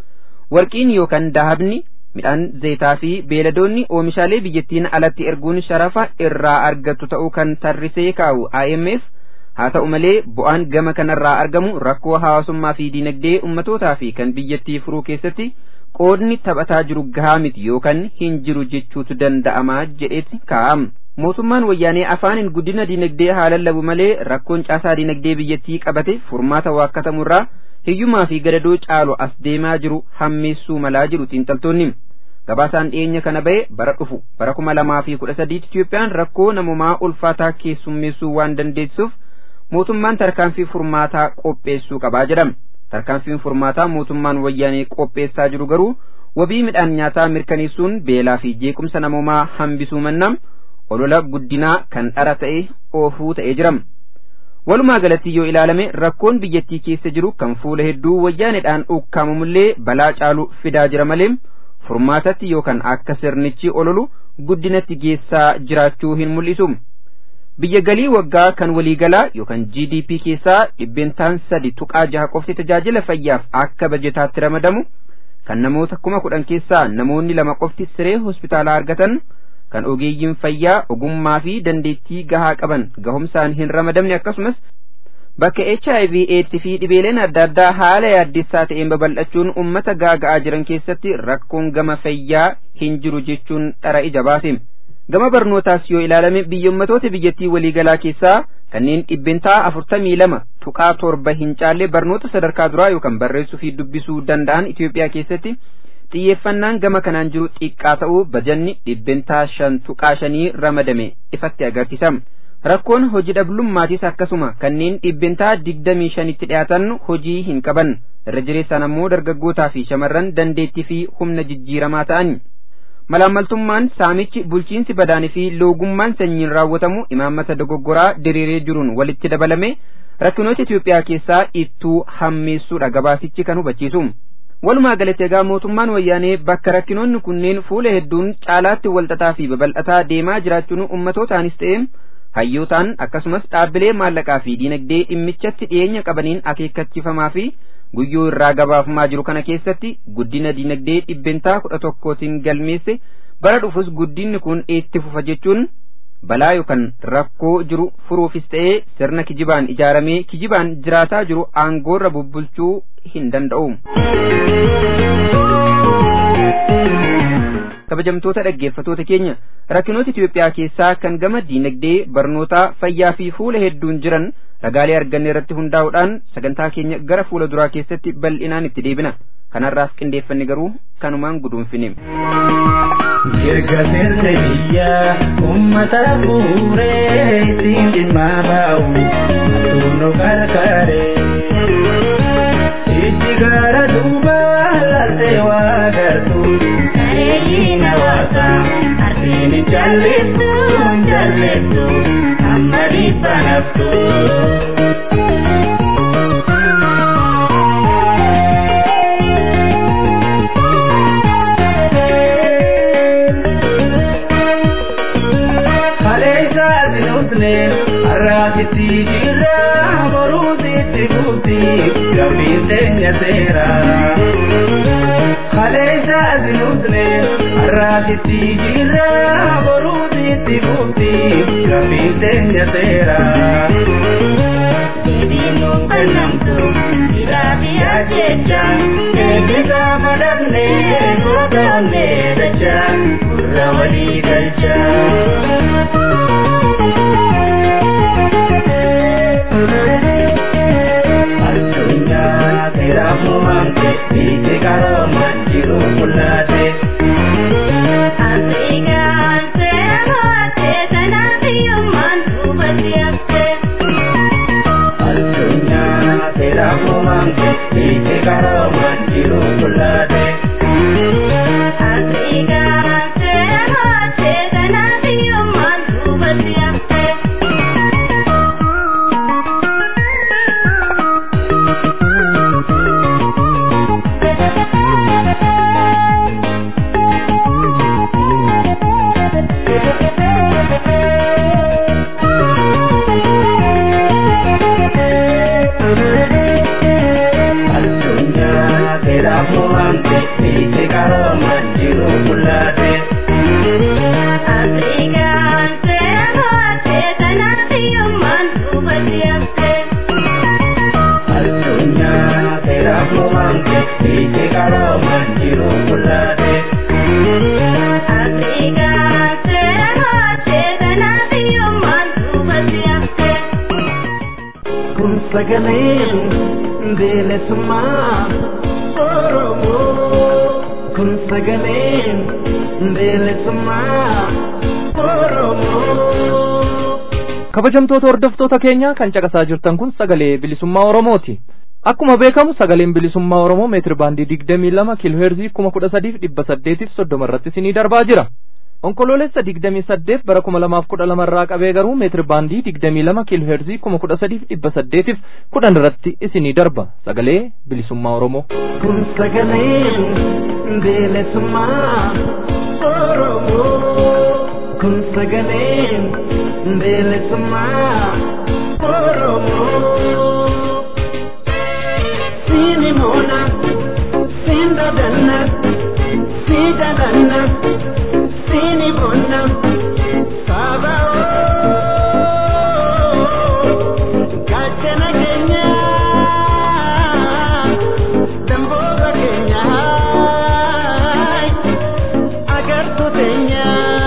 Warqiin yookaan dahabni midhaan zayitaa fi beeladoonni oomishaalee biyyattiin alatti erguun sharafa irraa argattu ta'uu kan tarrisee kaa'u IMF haa ta'u malee bu'aan gama kanarraa argamu rakkoo hawaasummaa fi diinagdee ummatootaa fi kan biyyattii furuu keessatti qoodni taphataa jiru gahaa miti yookaan hin jiru jechuutu danda'ama jedheeti kaa'ama. Mootummaan wayyaanee afaaniin guddina diinagdee haa lallabu malee rakkoon caasaa diinagdee biyyattii qabate furmaata waakkatamurraa hiyyumaa fi gadadoo caalu as deemaa jiru hammeessuu malaa jiru xiinxaltoonni. Gabaasaan dhiyeenya kana ba'e bara dhufu bara kuma lamaa fi kudha sadiitti Itoophiyaan rakkoo namumaa ulfaataa keessummeessuu waan dandeessuuf mootummaan tarkaanfii furmaataa qopheessuu qabaa jedhama. Tarkaanfiin furmaataa mootummaan wayyaanee qopheessaa jiru garuu wabii midhaan nyaataa mirkaneessuun beelaa fi jeequmsa namumaa hambisuu mannaa olola guddinaa kan dhara ta'e oofuu ta'ee jirama. Walumaa galatti yoo ilaalame rakkoon biyyattii keessa jiru kan fuula hedduu wayyaaneedhaan ukkaamamullee balaa caalu fidaa jira malee furmaatatti yookaan akka sirnichi ololu guddinatti geessaa jiraachuu hin mul'isu. Biyya galii waggaa kan waliigalaa yookaan GDP keessaa dhibbentaan sadi tuqaa jaha qofti tajaajila fayyaaf akka bajetaatti ramadamu kan namoota kuma kudhan keessaa namoonni lama qofti siree hospitaalaa argatan kan ogeeyyiin fayyaa ogummaa fi dandeettii gahaa qaban gahumsaan hin ramadamne akkasumas bakka HIV AIDS fi dhibeeleen adda addaa haala yaaddessaa ta'een babal'achuun ummata gaaga'aa jiran keessatti rakkoon gama fayyaa hin jiru jechuun dhara ija baase. Gama barnootaas yoo ilaalame biyyommatoota biyyattii waliigalaa keessaa kanneen dhibbentaa afurtamii lama tuqaa torba hin caalle barnoota sadarkaa duraa yookaan barreessuu fi dubbisuu danda'an Itoophiyaa keessatti xiyyeeffannaan gama kanaan jiru xiqqaa ta'uu bajanni dhibbentaa shan tuqaa shanii ramadame ifatti agarsiisa. Rakkoon hojii dhablummaatis akkasuma kanneen dhibbentaa digdamii shanitti dhiyaatan hojii hin qaban irra jireessaan ammoo dargaggootaa fi shamarran dandeettii fi humna jijjiiramaa ta'an. Malaammaltummaan saamichi bulchiinsi badaanii fi loogummaan sanyiin raawwatamu imaammata dogoggoraa diriiree jiruun walitti dabalame rakkinoota Itoophiyaa keessaa ittuu hammeessuudha gabaasichi kan hubachiisu. Walumaa galatti egaa mootummaan wayyaanee bakka rakkinoonni kunneen fuula hedduun caalaatti walxaxaa fi babal'ataa deemaa jiraachuun ummatootaanis ta'e hayyootaan akkasumas dhaabbilee maallaqaa fi diinagdee dhimmichatti dhiyeenya qabaniin akeekkachiifamaa fi guyyoo irraa gabaafamaa jiru kana keessatti guddina diinagdee dhibbentaa kudha tokkootiin galmeesse bara dhufus guddinni kun itti fufa jechuun balaa yookaan rakkoo jiru furuufis ta'ee sirna kijibaan ijaaramee kijibaan jiraataa jiru aangoorra bubbulchuu hin danda'u. kabajamtoota dhaggeeffatoota keenya rakkinoota Itoophiyaa keessaa kan gama diinagdee barnootaa fayyaa fi fuula hedduun jiran ragaalee arganne irratti hundaa'uudhaan sagantaa keenya gara fuula duraa keessatti bal'inaan itti deebina kanarraaf qindeeffanne garuu kanumaan guduunfine.
Mirga sirna biyyaa uummata fuuree ittiin dhimma baa'u atuunno qarqaree. Itti gara duubaa laaltee waa gartuu. Bareedina waasaa arsiini jalleessu jalleessu amma dhibba naftu. Kaleessa Arraasitti jirra boruutitti buuti gabbiin teenya seera. Kaleessa asinutne arraasitti jirra boruutitti buuti gabbiin teenya seera. Sibiinuun kannamtu jiraafiyaa jecha eebbisa madaqne gootoonne dacha gurra walii galcha. addunyaa seeramu mamte dhiite qarooman jiru mul'ate.
Afrikaan seera mo'atte kanaaf hiyyummaan duubatti hafte.
Addunyaa seeramu mamte dhiite qarooman jiru mul'ate.
Afrikaan seera mo'atte kanaaf hiyyummaan duubatti hafte.
Addunyaa seeramu mamte dhiite qarooman jiru mul'ate.
Afrikaan seera mo'atte kanaaf hiyyummaan duubatti hafte.
Addunyaa seeramu mamte dhiite qarooman jiru mul'ate.
Afrikaan seera mo'atte kanaaf hiyyummaan duubatti hafte.
Kun sagaleen bilisummaa Oromoo. Kun sagaleen bilisummaa Oromoo.
kabajamtoota hordoftoota keenya kan caqasaa jirtan kun sagalee bilisummaa oromooti akkuma beekamu sagaleen bilisummaa oromoo meetir baandii digdamii lama kiilooheerzii kuma kudha sadiif dhibba saddeetiif soddoma irratti isinii darbaa jira onkoloolessa digdamii saddeet bara kuma lamaaf kudha lama irraa qabee garuu meetir baandii digdamii lama kiilooheerzii kuma kudha sadiif dhibba saddeetiif kudhan irratti isinii darba sagalee bilisummaa oromoo
Kun sagaleen bilisummaa Oromoo. Kun sagaleen bilisummaa Oromoo. Siini moona, siin dadanna, sii dadanna, siini moona, saaba gaachana keenya, damboora keenya, agartuu teenya.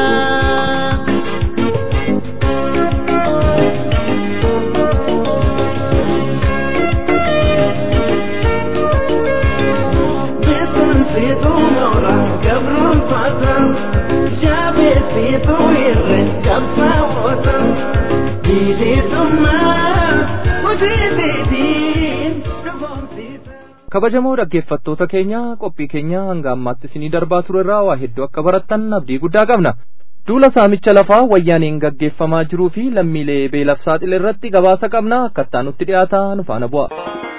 Beetuun siituu moora gabruun faatan jaabee siituu irre qabsaa'ootan bilisummaa hojii beetiin dhugoomsiisa.
kabajamoo dhaggeeffattoota keenya qophii keenya hanga ammaatti isinii darbaa ture irraa waa hedduu akka barattan abdii guddaa qabna duula saamicha lafaa wayyaaniin gaggeeffamaa jiruu fi lammiilee beelaaf saaxile irratti gabaasa qabna akkattaa nutti dhiyaata nu faana bu'a.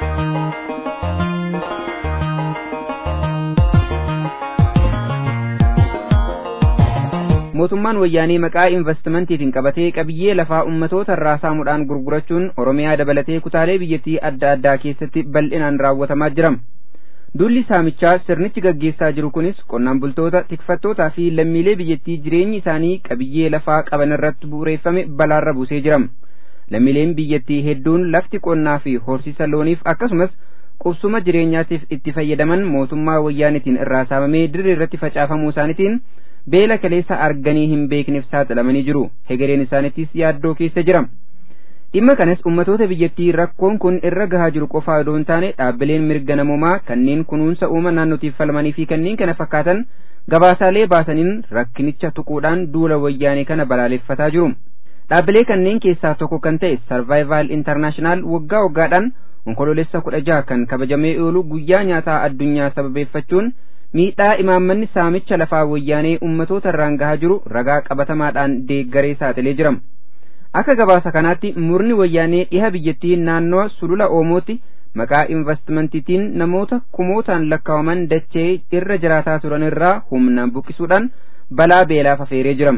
mootummaan wayyaanee maqaa investimantiitiin qabatee qabiyyee lafaa ummatoota irraa saamuudhaan gurgurachuun oromiyaa dabalatee kutaalee biyyattii adda addaa keessatti bal'inaan raawwatamaa jira duulli saamichaa sirnichi gaggeessaa jiru kunis qonnaan bultoota tikfattootaa fi lammiilee biyyattii jireenyi isaanii qabiyyee lafaa qaban irratti bu'uureeffame balaarra buusee jira lammiileen biyyattii hedduun lafti qonnaa fi horsiisa looniif akkasumas qubsuma jireenyaatiif itti fayyadaman mootummaa wayyaanitiin irraa saamamee dirree irratti facaafamuu isaaniitiin beela kaleessa arganii hin beekneef saaxilamanii jiru hegereen isaaniittis yaaddoo keessa jira dhimma kanas ummatoota biyyattii rakkoon kun irra gahaa jiru qofaa odoo hin taane dhaabbileen mirga namoomaa kanneen kunuunsa uuma naannootiif falmanii fi kanneen kana fakkaatan gabaasaalee baasaniin rakkinicha tuquudhaan duula wayyaanee kana balaaleffataa jiru dhaabbilee kanneen keessaa tokko kan ta'e sarvaayivaal intarnaashinaal waggaa waggaadhaan onkoloolessa kudha jaha kan kabajamee oolu guyyaa nyaataa addunyaa sababeeffachuun miidhaa imaammanni saamicha lafaa wayyaanee ummatoota irraan gahaa jiru ragaa qabatamaadhaan deeggaree saaxilee jira akka gabaasa kanaatti murni wayyaanee dhiha biyyattii naannoo sulula oomootti maqaa investimantiitiin namoota kumootaan lakkaawaman dachee irra jiraataa turan irraa humnaan buqqisuudhaan balaa beelaaf afeeree jira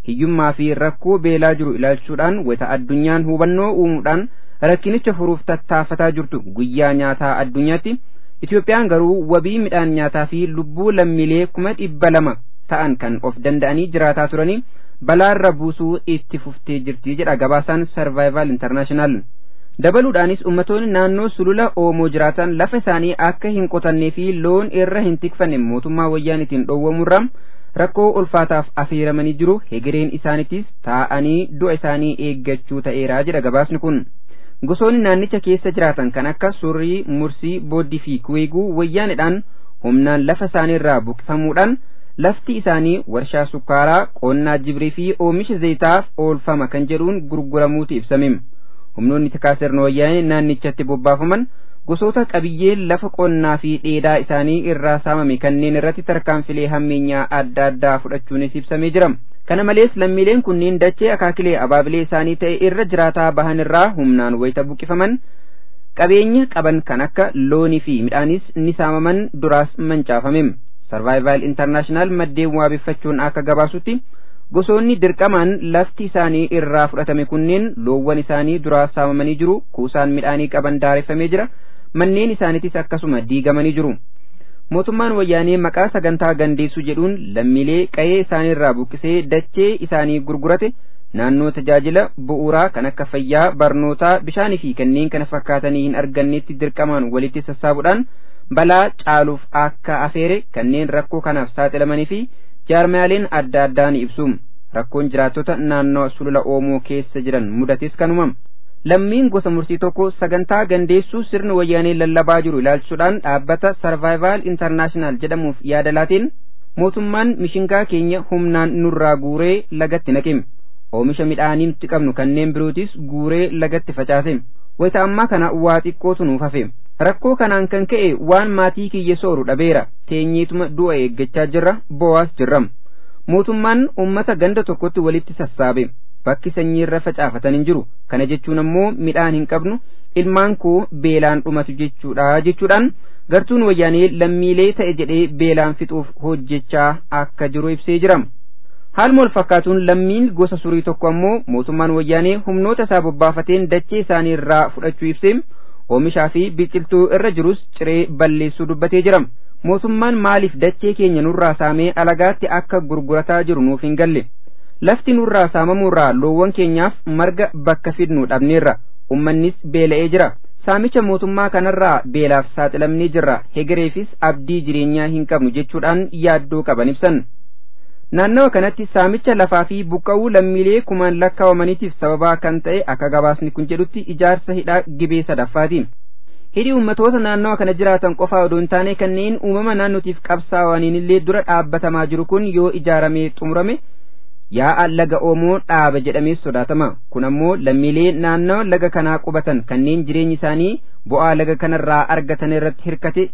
hiyyummaa fi rakkoo beelaa jiru ilaalchuudhaan wayita addunyaan hubannoo uumuudhaan rakkinicha furuuf tattaafataa jirtu guyyaa nyaataa addunyaatti Itoophiyaan garuu wabii midhaan nyaataa fi lubbuu lammiilee kuma dhibba lama ta'an kan of danda'anii jiraataa turanii balaarra buusuu itti fuftee jirti jedha gabaasaan Survival International. Dabaluudhaanis ummatoonni naannoo sulula Oomoo jiraatan lafa isaanii akka hin qotannee fi loon irra hin tikfanne mootummaa wayyaanitiin dhoowwamurraa rakkoo ulfaataaf affeeramanii jiru hegereen isaaniittis taa'anii du'a isaanii eeggachuu ta'eera jedha gabaasni kun. Gosoonni naannicha keessa jiraatan kan akka surrii, mursii, booddii fi kuweeguu wayyaanidhaan humnaan lafa isaaniirraa buqqifamuudhaan lafti isaanii warshaa sukkaaraa, qonnaa jibrii fi oomisha zayitaaf oolfama kan jedhuun gurguramuuti ibsame. Humnoonni tikaa sirna wayyaanee naannichatti bobbaafaman gosoota qabiyyee lafa qonnaa fi dheedaa isaanii irraa saamame kanneen irratti tarkaanfilee hammeenyaa adda addaa fudhachuunis ibsamee jira. Kana malees lammiileen kunneen dachee akaakilee abaabilee isaanii ta'e irra jiraataa bahan irraa humnaan wayita buqqifaman qabeenya qaban kan akka loonii fi midhaanis ni saamaman duraas mancaafame. Survival International maddeen waabeffachuun akka gabaasutti gosoonni dirqamaan lafti isaanii irraa fudhatame kunneen loowwan isaanii duraa saamamanii jiru kuusaan midhaanii qaban daareffamee jira manneen isaaniitis akkasuma diigamanii jiru. mootummaan wayyaanee maqaa sagantaa gandeessuu jedhuun lammiilee qa'ee isaaniirraa buqqisee dachee isaanii gurgurate naannoo tajaajila bu'uuraa kan akka fayyaa barnootaa bishaanii fi kanneen kana fakkaatanii hin argannetti dirqamaan walitti sassaabuudhaan balaa caaluuf akka afeere kanneen rakkoo kanaaf saaxilamanii fi jaarmaaleen adda addaa ni ibsu rakkoon jiraattota naannoo sulula oomoo keessa jiran mudates kanuma. lammiin gosa mursii tokko sagantaa gandeessuu sirni wayyaanee lallabaa jiru ilaalchuudhaan dhaabbata sarvaayivaal intarnaashinaal jedhamuuf yaada laateen mootummaan mishingaa keenya humnaan nurraa guuree lagatti naqe oomisha midhaanii nuti qabnu kanneen birootis guuree lagatti facaase wayita ammaa kana waa xiqqootu nuuf hafe rakkoo kanaan kan ka'e waan maatii kiyya sooru dhabeera teenyeetuma du'a eeggachaa jirra bo'aas jirra mootummaan ummata ganda tokkotti walitti sassaabe bakki sanyiirra facaafatan hin jiru kana jechuun ammoo midhaan hin qabnu ilmaan koo beelaan dhumatu jechuudha jechuudhaan gartuun wayyaanee lammiilee ta'e jedhee beelaan fixuuf hojjechaa akka jiru ibsee jira haaluma wal fakkaatuun lammiin gosa surii tokko ammoo mootummaan wayyaanee humnoota isaa bobbaafateen dachee isaanii irraa fudhachuu ibsee oomishaa fi biqiltuu irra jirus ciree balleessuu dubbatee jira mootummaan maaliif dachee keenya nurraa saamee alagaatti akka gurgurataa jiru nuuf hin galle lafti nurraa saamamuurraa loowwan keenyaaf marga bakka fidnu dhabneerra ummannis beela'ee jira saamicha mootummaa kanarraa beelaaf saaxilamnee jirra hegereefis abdii jireenyaa hin qabnu jechuudhaan yaaddoo qaban ibsan naannawa kanatti saamicha lafaa fi buqqa'uu lammiilee kumaan lakkaawamaniitiif sababaa kan ta'e akka gabaasni kun jedhutti ijaarsa hidhaa gibee sadaffaati hidhi ummatoota naannawa kana jiraatan qofaa odoo hin taane kanneen uumama naannootiif qabsaa'aniin illee dura dhaabbatamaa jiru kun yoo ijaaramee xumurame yaa'a laga oomoo dhaaba jedhamee sodaatama kun ammoo lammiilee naannawa laga kanaa qubatan kanneen jireenyi isaanii bu'aa laga kanarraa argatan irratti hirkate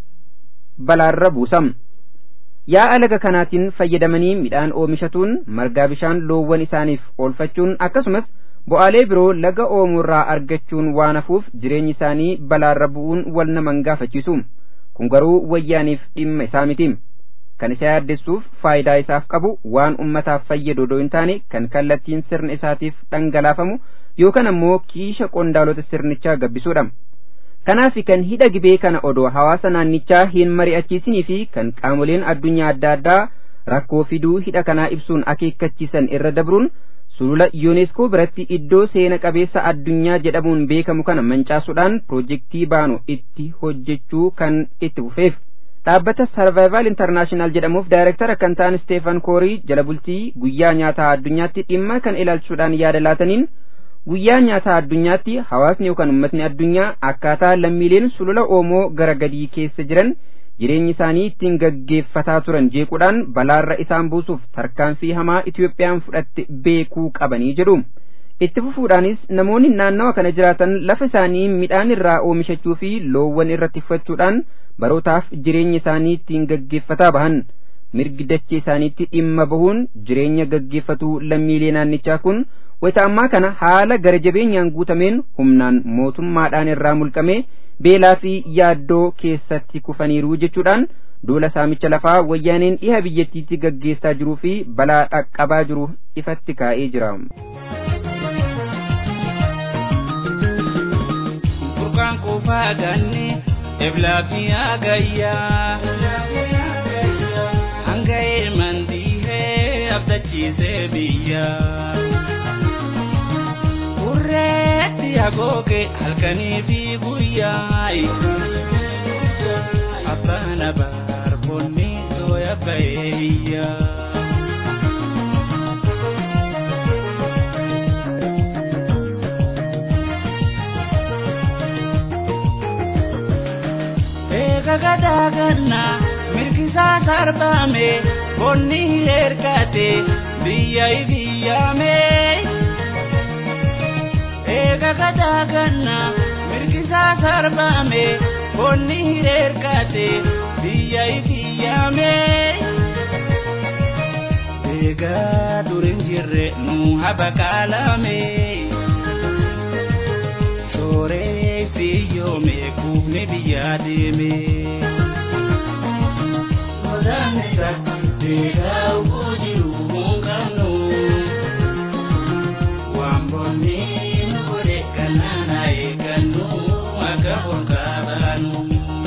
balaarra buusam yaa'a laga kanaatiin fayyadamanii midhaan oomishatuun margaa bishaan loowwan isaaniif oolfachuun akkasumas bu'aalee biroo laga oomoorraa argachuun waan hafuuf jireenyi isaanii balaarra bu'uun wal naman gaafachiisu kun garuu wayyaaniif dhimma isaa miti kan isa yaaddessuuf faayidaa isaaf qabu waan ummataaf fayyadu odoo hin taane kan kallattiin sirna isaatiif dhangalaafamu yookaan ammoo kiisha qondaalota sirnichaa gabbisuudha. Kanaaf kan hidha gibee kana odoo hawaasa naannichaa hin mari'achiisinii fi kan qaamoleen addunyaa adda addaa rakkoo fiduu hidha kanaa ibsuun akeekkachiisan irra dabruun sulula yuuneeskoo biratti iddoo seena qabeessa addunyaa jedhamuun beekamu kana mancaasuudhaan piroojeektii baanu itti hojjechuu kan itti fufeef. dhaabbata sarvaayivaal intarnaashinaal jedhamuuf daayirektara kan ta'an steefan koorii jala bultii guyyaa nyaataa addunyaatti dhimma kan ilaalchuudhaan yaada laataniin guyyaa nyaataa addunyaatti hawaasni yookaan ummatni addunyaa akkaataa lammiileen sulula oomoo gara gadii keessa jiran jireenyi isaanii ittiin gaggeeffataa turan jeequudhaan balaarra isaan buusuuf tarkaanfii hamaa Itiyoophiyaan fudhatte beekuu qabanii jedhu. itti fufuudhaanis namoonni naannawa kana jiraatan lafa isaanii midhaan irraa oomishachuu fi loowwan irra tiffachuudhaan barootaaf jireenya isaanii ittiin gaggeeffataa bahan mirgi dachee isaaniitti dhimma bahuun jireenya gaggeeffatuu lammiilee naannichaa kun wayita ammaa kana haala gara jabeenyaan guutameen humnaan mootummaadhaan irraa mulqamee beelaa fi yaaddoo keessatti kufaniiru jechuudhaan duula saamicha lafaa wayyaaneen dhiha biyyattiitti gaggeessaa jiruu fi balaa dhaqqabaa jiru ifatti kaa'ee jira.
Burqaan qofaa ganni eblaa fi agayyaa hanga ilmaan dhiihee abdachiisee biyyaa. Urreetti agooge halkanii fi guyyaa abbaan abaarfonni sooya baheeyyaa. Eega gadaa gannaa mirgisaa sarbame bonni ergate biyya ibiyyame. Eega gadaa gannaa mirgisaa sarbame bonni ergate biyya ibiyyame. Eega durin jirre nu habaqaalame. Shooree fi yoome kuufne biyyaa deeme. Godaan isa deegaa uffuu jiru muunqannu. Waan bonni nu godhe kannaana eeggannu akka holqaa baanu.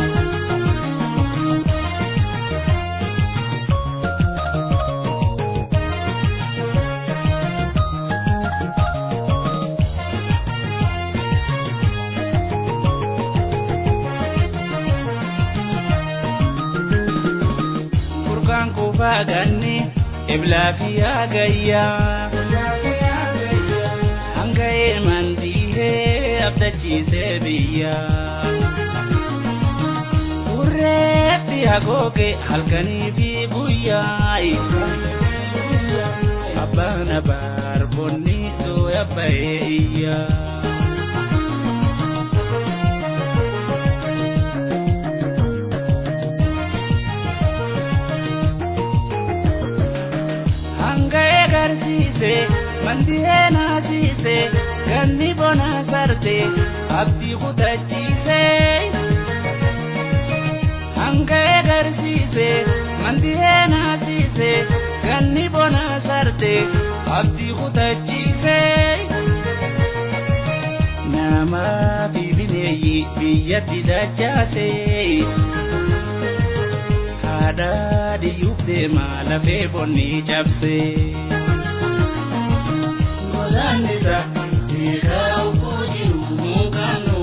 Burqaan qofaa ganni eblaa fi agayyaa. Hanga ilmaan dhiihee abdachiisee biyyaa. Urreetti agooge halkanii fi guyyaa. Abbaan abaarbonni sooya bahee iyyaa. hanga egarsiise mandihee naasiise ganni bona sarte abdii kutachiise hanga egarsiise mandihee naasiise ganni bona sarte abdii kutachiise nama bibineeyyi biyyatti dachaase haadha diyyuuf deema lafee bonni cabse. Godaan isa dhiigaa uffuu jiru muunqannu.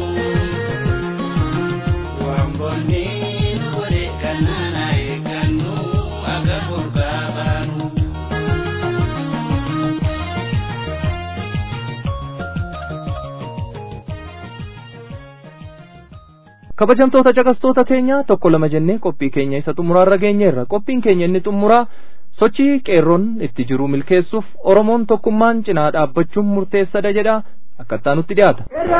Waan bonni nu godhe kannaana eeggannu akka golgaa baanu.
kabajamtoota caqastoota keenya tokko lama jennee qophii keenya isa xumuraarra geenyeerra qophiin keenya inni xumuraa sochii qeerroon itti jiru milkeessuuf oromoon tokkummaan cinaa dhaabbachuun murteessadha jedha akkattaa nutti dhiyaata.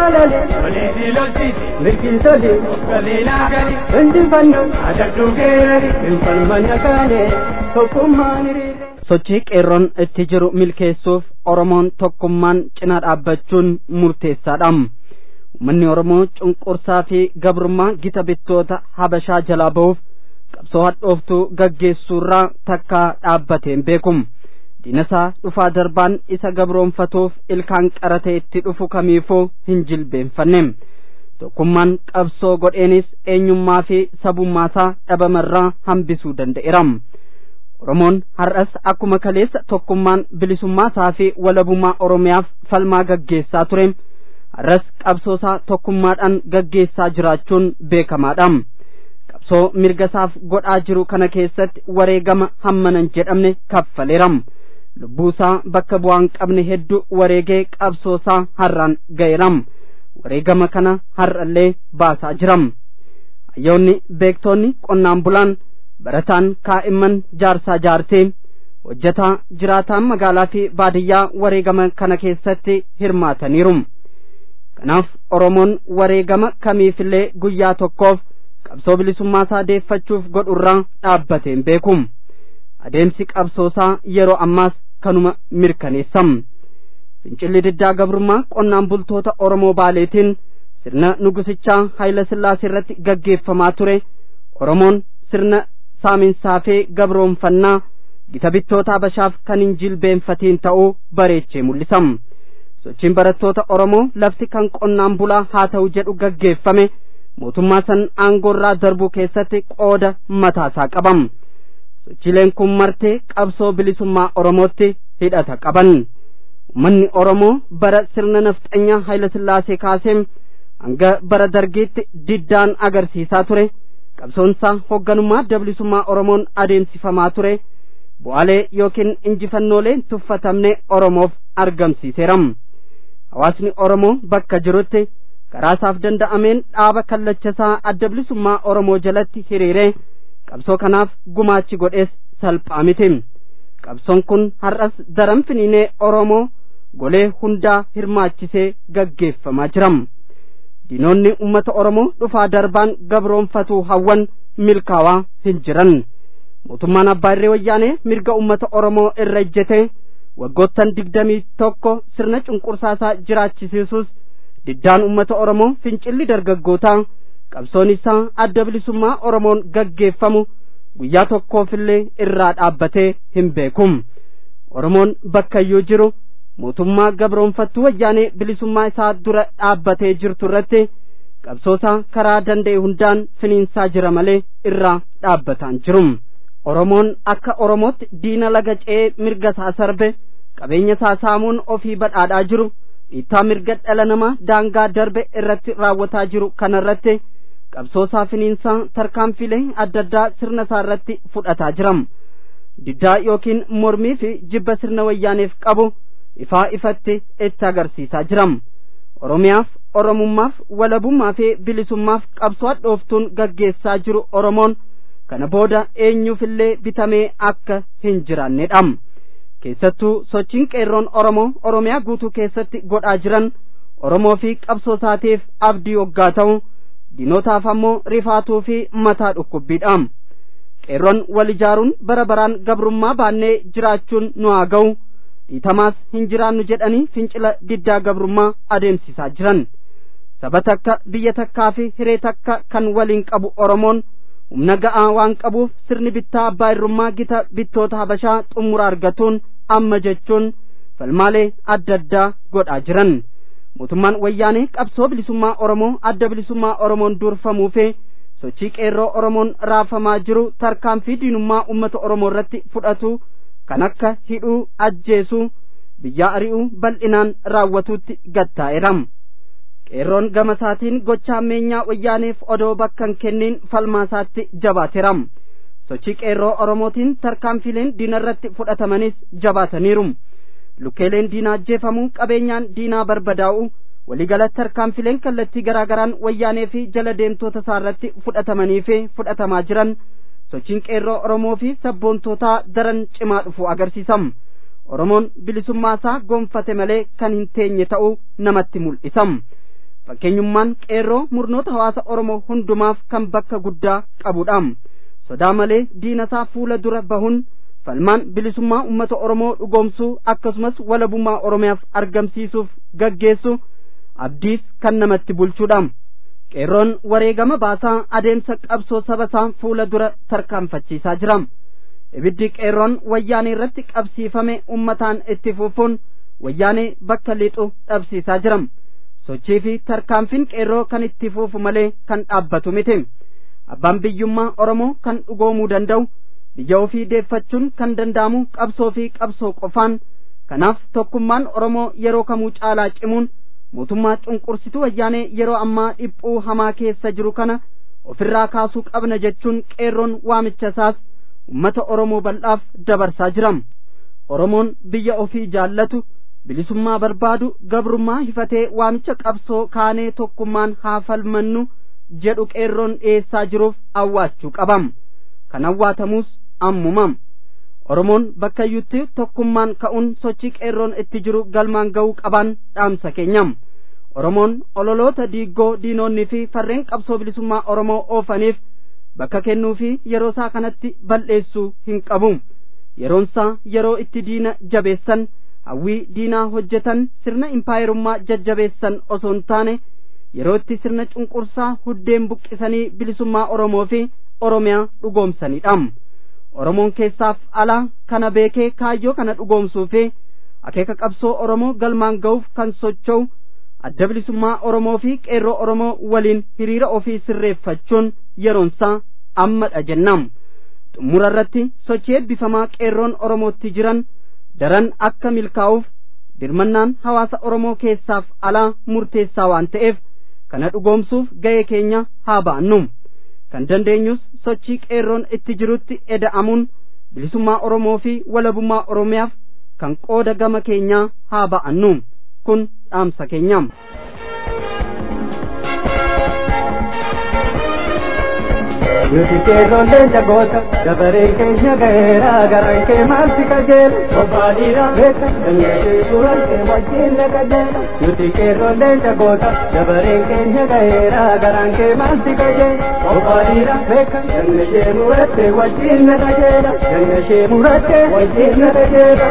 sochii qeerroon itti jiru milkeessuuf oromoon tokkummaan cinaa dhaabbachuun murteessaadha. Uummanni Oromoo cunqursaa fi gabrummaa gita bittoota Habashaa jalaa ba'uuf qabsoo hadhooftuu gaggeessuurraa takka dhaabbateen beekum. Diinasaa dhufaa darbaan isa gabroonfatuuf ilkaan qaratee itti dhufu kamiifuu hin jilbeenfanne. Tokkummaan qabsoo godheenis eenyummaa fi sabummaasaa dhabamarraa hambisuu danda'eera. Oromoon har'as akkuma kaleessa tokkummaan bilisummaasaa fi walabummaa Oromiyaaf falmaa gaggeessaa ture. har'as qabsoosaa tokkummaadhaan gaggeessaa jiraachuun beekamaadha. Qabsoo mirgasaaf godhaa jiru kana keessatti wareegama hammanan jedhamne kaffaleera. Lubbuusaa bakka bu'aan qabne hedduu wareegee qabsoosaa har'aan ga'eera. Wareegama kana har'allee baasaa jira. Hayyoonni beektoonni qonnaan bulaan barataan kaa'imman jaarsaa jaarsee hojjetaa jiraataan magaalaa fi baadiyyaa wareegama kana keessatti hirmaataniiru. kanaaf oromoon wareegama kamiifillee guyyaa tokkoof qabsoo bilisummaasaa deeffachuuf godhurraa dhaabbateen beekum adeemsi qabsoosaa yeroo ammaas kanuma mirkaneessam fincilli diddaa gabrummaa qonnaan bultoota oromoo baaleetiin sirna nugusichaa hayila sillaasee irratti gaggeeffamaa ture oromoon sirna saaminsaa fi gabroonfannaa gita bittoota habashaaf kan hin jilbeenfatiin ta'uu bareechee mul'isam sochiin barattoota oromoo lafti kan qonnaan bulaa haa ta'u jedhu gaggeeffame mootummaa san aangoorraa darbuu keessatti qooda mataasaa qabam sochiileen kun martee qabsoo bilisummaa oromootti hidhata qaban ummanni oromoo bara sirna nafxanyaa hayilasillaasee kaasee hanga bara dargiitti diddaan agarsiisaa ture qabsoonsaa hoogganummaa bilisummaa oromoon adeemsifamaa ture bu'aalee yookiin injifannoolee tuffatamne oromoof argamsiiseeram hawaasni oromoo bakka jirutti karaasaaf danda'ameen dhaaba kallachasaa adda bilisummaa oromoo jalatti hiriiree qabsoo kanaaf gumaachi godhees salphaa miti qabsoon kun har'as daran finiinee oromoo golee hundaa hirmaachisee gaggeeffamaa jiram diinonni ummata oromoo dhufaa darbaan gabroonfatuu hawwan milkaawaa hin jiran mootummaan abbaa irree wayyaanee mirga ummata oromoo irra ejjete waggoottan digdamii tokko sirna cunqursaasaa jiraachisiisuus diddaan ummata oromoo fincilli dargaggootaa qabsoon isaa adda bilisummaa oromoon gaggeeffamu guyyaa tokkoofillee irraa dhaabbatee hin beekum oromoon bakkayyuu jiru mootummaa gabroonfattuu wayyaanee bilisummaa isaa dura dhaabbatee jirtu irratti qabsoosaa karaa danda'e hundaan finiinsaa jira malee irraa dhaabbataan jirum oromoon akka oromootti diina laga ce'ee mirga isaa sarbe qabeenya isaa saamuun ofii badhaadhaa jiru dhiittaa mirga dhala namaa daangaa darbe irratti raawwataa jiru kanarratti qabsoosaa finiinsaa tarkaanfilee adda addaa sirna isaa irratti fudhataa jiram diddaa yookiin mormii fi jibba sirna wayyaaneef qabu ifaa ifatti itti agarsiisaa jiram oromiyaaf oromummaaf walabummaa fi bilisummaaf qabsoo hadhooftuun gaggeessaa jiru oromoon kana booda eenyuufillee bitamee akka hin jiraannedha keessattuu sochiin qeerroon oromoo oromiyaa guutuu keessatti godhaa jiran oromoo fi qabsoo isaatiif abdii waggaa ta'u diinotaaf ammoo rifaatuu fi mataa dhukkubbiidha qeerroon wal ijaaruun bara baraan gabrummaa baannee jiraachuun nu haa ga'u dhiitamaas hin jiraannu jedhanii fincila diddaa gabrummaa adeemsisaa jiran saba takka biyya takkaa fi hiree takka kan waliin qabu oromoon humna ga'aa waan qabuuf sirni bittaa abbaa irrummaa gita bittoota habashaa xumura argatuun amma jechuun falmaalee adda addaa godhaa jiran mootummaan wayyaanee qabsoo bilisummaa oromoo adda bilisummaa oromoon durfamuu fi sochii qeerroo oromoon raafamaa jiru tarkaanfii diinummaa ummata oromoo irratti fudhatu kan akka hidhuu ajjeesuu biyyaa ari'uu bal'inaan raawwatuutti gattaa'eera qeerroon gama isaatiin gocha ammeenyaa wayyaaneef odoo bakka hin kenniin falmaasaatti jabaateera sochii qeerroo oromootiin tarkaanfileen diina irratti fudhatamanis jabaataniiru lukkeeleen diinaa ajjeefamuu qabeenyaan diinaa barbadaa'u waliigala tarkaanfileen kallattii garaa garaan wayyaanee fi jala deemtoota isaa irratti fudhatamanii fi fudhatamaa jiran sochiin qeerroo oromoo fi sabboontootaa daran cimaa dhufu agarsiisam oromoon bilisummaa isaa gonfate malee kan hin teenye ta'uu namatti mul'isam fakkeenyummaan qeerroo murnoota hawaasa oromoo hundumaaf kan bakka guddaa qabudha sodaa malee diina isaa fuula dura bahuun falmaan bilisummaa ummata oromoo dhugoomsuu akkasumas walabummaa oromiyaaf argamsiisuuf gaggeessu abdiis kan namatti bulchudha qeerroon wareegama baasaa adeemsa qabsoo saba isaa fuula dura tarkaanfachiisaa jira ibiddi qeerroon wayyaanee irratti qabsiifame ummataan itti fufuun wayyaanee bakka lixu dhabsiisaa jira sochii fi tarkaanfiin qeerroo kan itti fufu malee kan dhaabbatu miti abbaan biyyummaa oromoo kan dhugoomuu danda'u biyya ofii deeffachuun kan danda'amu qabsoo fi qabsoo qofaan kanaaf tokkummaan oromoo yeroo kamuu caalaa cimuun mootummaa cunqursituu wayyaanee yeroo ammaa dhiphuu hamaa keessa jiru kana ofirraa kaasuu qabna jechuun qeerroon waamicha isaas ummata oromoo bal'aaf dabarsaa jiram oromoon biyya ofii jaallatu bilisummaa barbaadu gabrummaa hifatee waamicha qabsoo kaanee tokkummaan haa falmannu jedhu qeerroon dhiyeessaa jiruuf awwaachuu qabam kan awwaatamus ammumam oromoon bakka iyyutti tokkummaan ka'uun sochii qeerroon itti jiru galmaan ga'uu qaban dhaamsa keenyam oromoon ololoota diiggoo diinonni fi farreen qabsoo bilisummaa oromoo oofaniif bakka kennuu fi yeroo isaa kanatti balleessuu hin qabu yeroon isaa yeroo itti diina jabeessan hawwii diinaa hojjetan sirna impaayerummaa jajjabeessan osoo hin taane yeroo itti sirna cunqursaa huddeen buqqisanii bilisummaa oromoo fi oromiyaa dhugoomsanidha oromoon keessaaf alaa kana beekee kaayyoo kana dhugoomsuu fi akeeka qabsoo oromoo galmaan ga'uuf kan socho'u adda bilisummaa oromoo fi qeerroo oromoo waliin hiriira ofii sirreeffachuun yeroonsaa ammadha jennam xumura irratti sochii eebbifamaa qeerroon oromootti jiran daran akka milkaa'uuf dirmannaan hawaasa oromoo keessaaf alaa murteessaa waan ta'eef kana dhugoomsuuf ga'ee keenya haa ba'annu kan dandeenyus sochii qeerroon itti jirutti eda'amuun bilisummaa oromoo fi walabummaa oromiyaaf kan qooda gama keenyaa haa ba'annu kun dhaamsa keenyaam.
Nuti keekollee jagoota dabareen keenya ga'eera garaan kee maalti qajeela obbaadhiira beeka dandeetee suuraan kee wajjin na qajeela Nuti keekollee jagoota dabareen keenya ga'eera garaan kee maalti qajeela obbaadhiira beeka dandeetee murattee wajjin na qajeela dandeetee murattee wajjin na qajeela.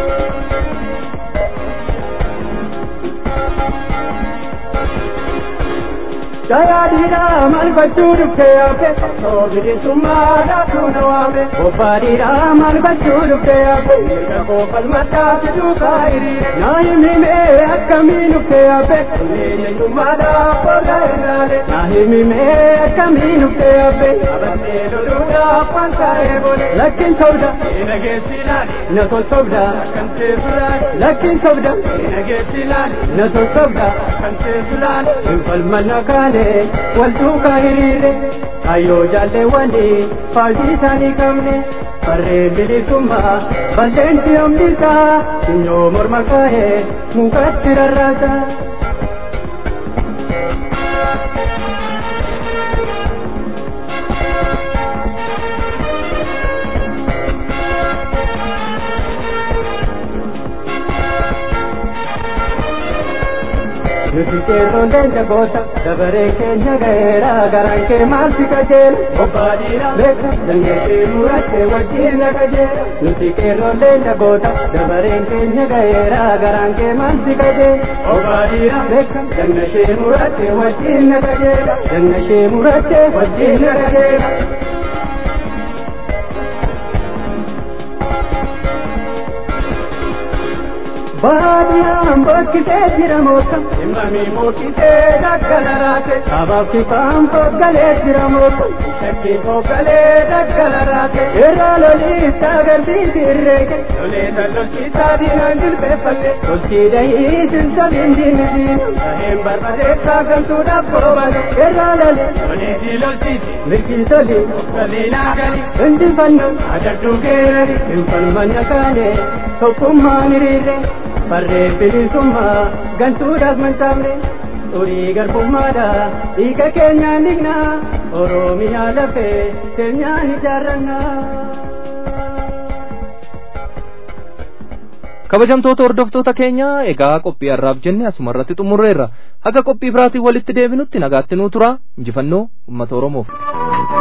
Dayaadhiidha maal gochuu dhuftee yaafe osoo bilisummaadha tuuna waame Bobbaadhiidha maal gochuu dhuftee yaafe mirga koo falmadhaa fiduu kaayiriire naa himimee akkamii dhuftee yaafe eenyummaadha fooda irraale naa himimee akkamii dhuftee yaafe abattee loluudhaaf waan kaa'ee boole lakkin sobda ina geessi ilaali na tolsobda kan teessulaali lakkin sobda ina geessi ilaali na tolsobda kan teessulaali hin falmanna kaane wal duukaa hiriire kayyoo jaalleewwani faajii isaanii qabne farreen bilisummaa balleenti hambisaa sinyoo morma kaa'ee mukatti rarraasa. Nuti qeerroon jagoota dabaree keenya ga'eera garaan kee maalti qajeela obbaadhiira beeka dandeetee murattee wajjin na qajeela Nuti qeerroon jagoota dabareen keenya ga'eera garaan kee maalti qajeela obbaadhiira beeka dannashee murattee wajjin na qajeela dannashee murattee wajjin na qajeela. baadiyaan bokkitee jira moota himmamii mookitee daggalaraate sabaaf kifaan foggalee jira moota shakkii foggalee daggalaraate irraa loliis agarsiisi irreeke lolee tallolchiisaa diinaan jilbeeffatte tolchii dahii silsabiin diinni diina saheen barbadeessaa galtuudhaaf boobale irraa lole loleetii lolchiisi mirgii toli oggaliinaa gali injifannoon adabduu geerari hinfalmanna kaane tokkummaan hiriirre farree bilisummaa gantuudhaaf mancaafne xurii garbummaadha dhiiga keenyaan dhiqna oromiyaa lafee keenyaan ijaarranna.
kabajamtoota hordoftoota keenya egaa qophii har'aaf jenne asuma irratti xumurreerra haga qophii biraatiin walitti deebinutti nagaatti nuu tura injifannoo uummata oromoof.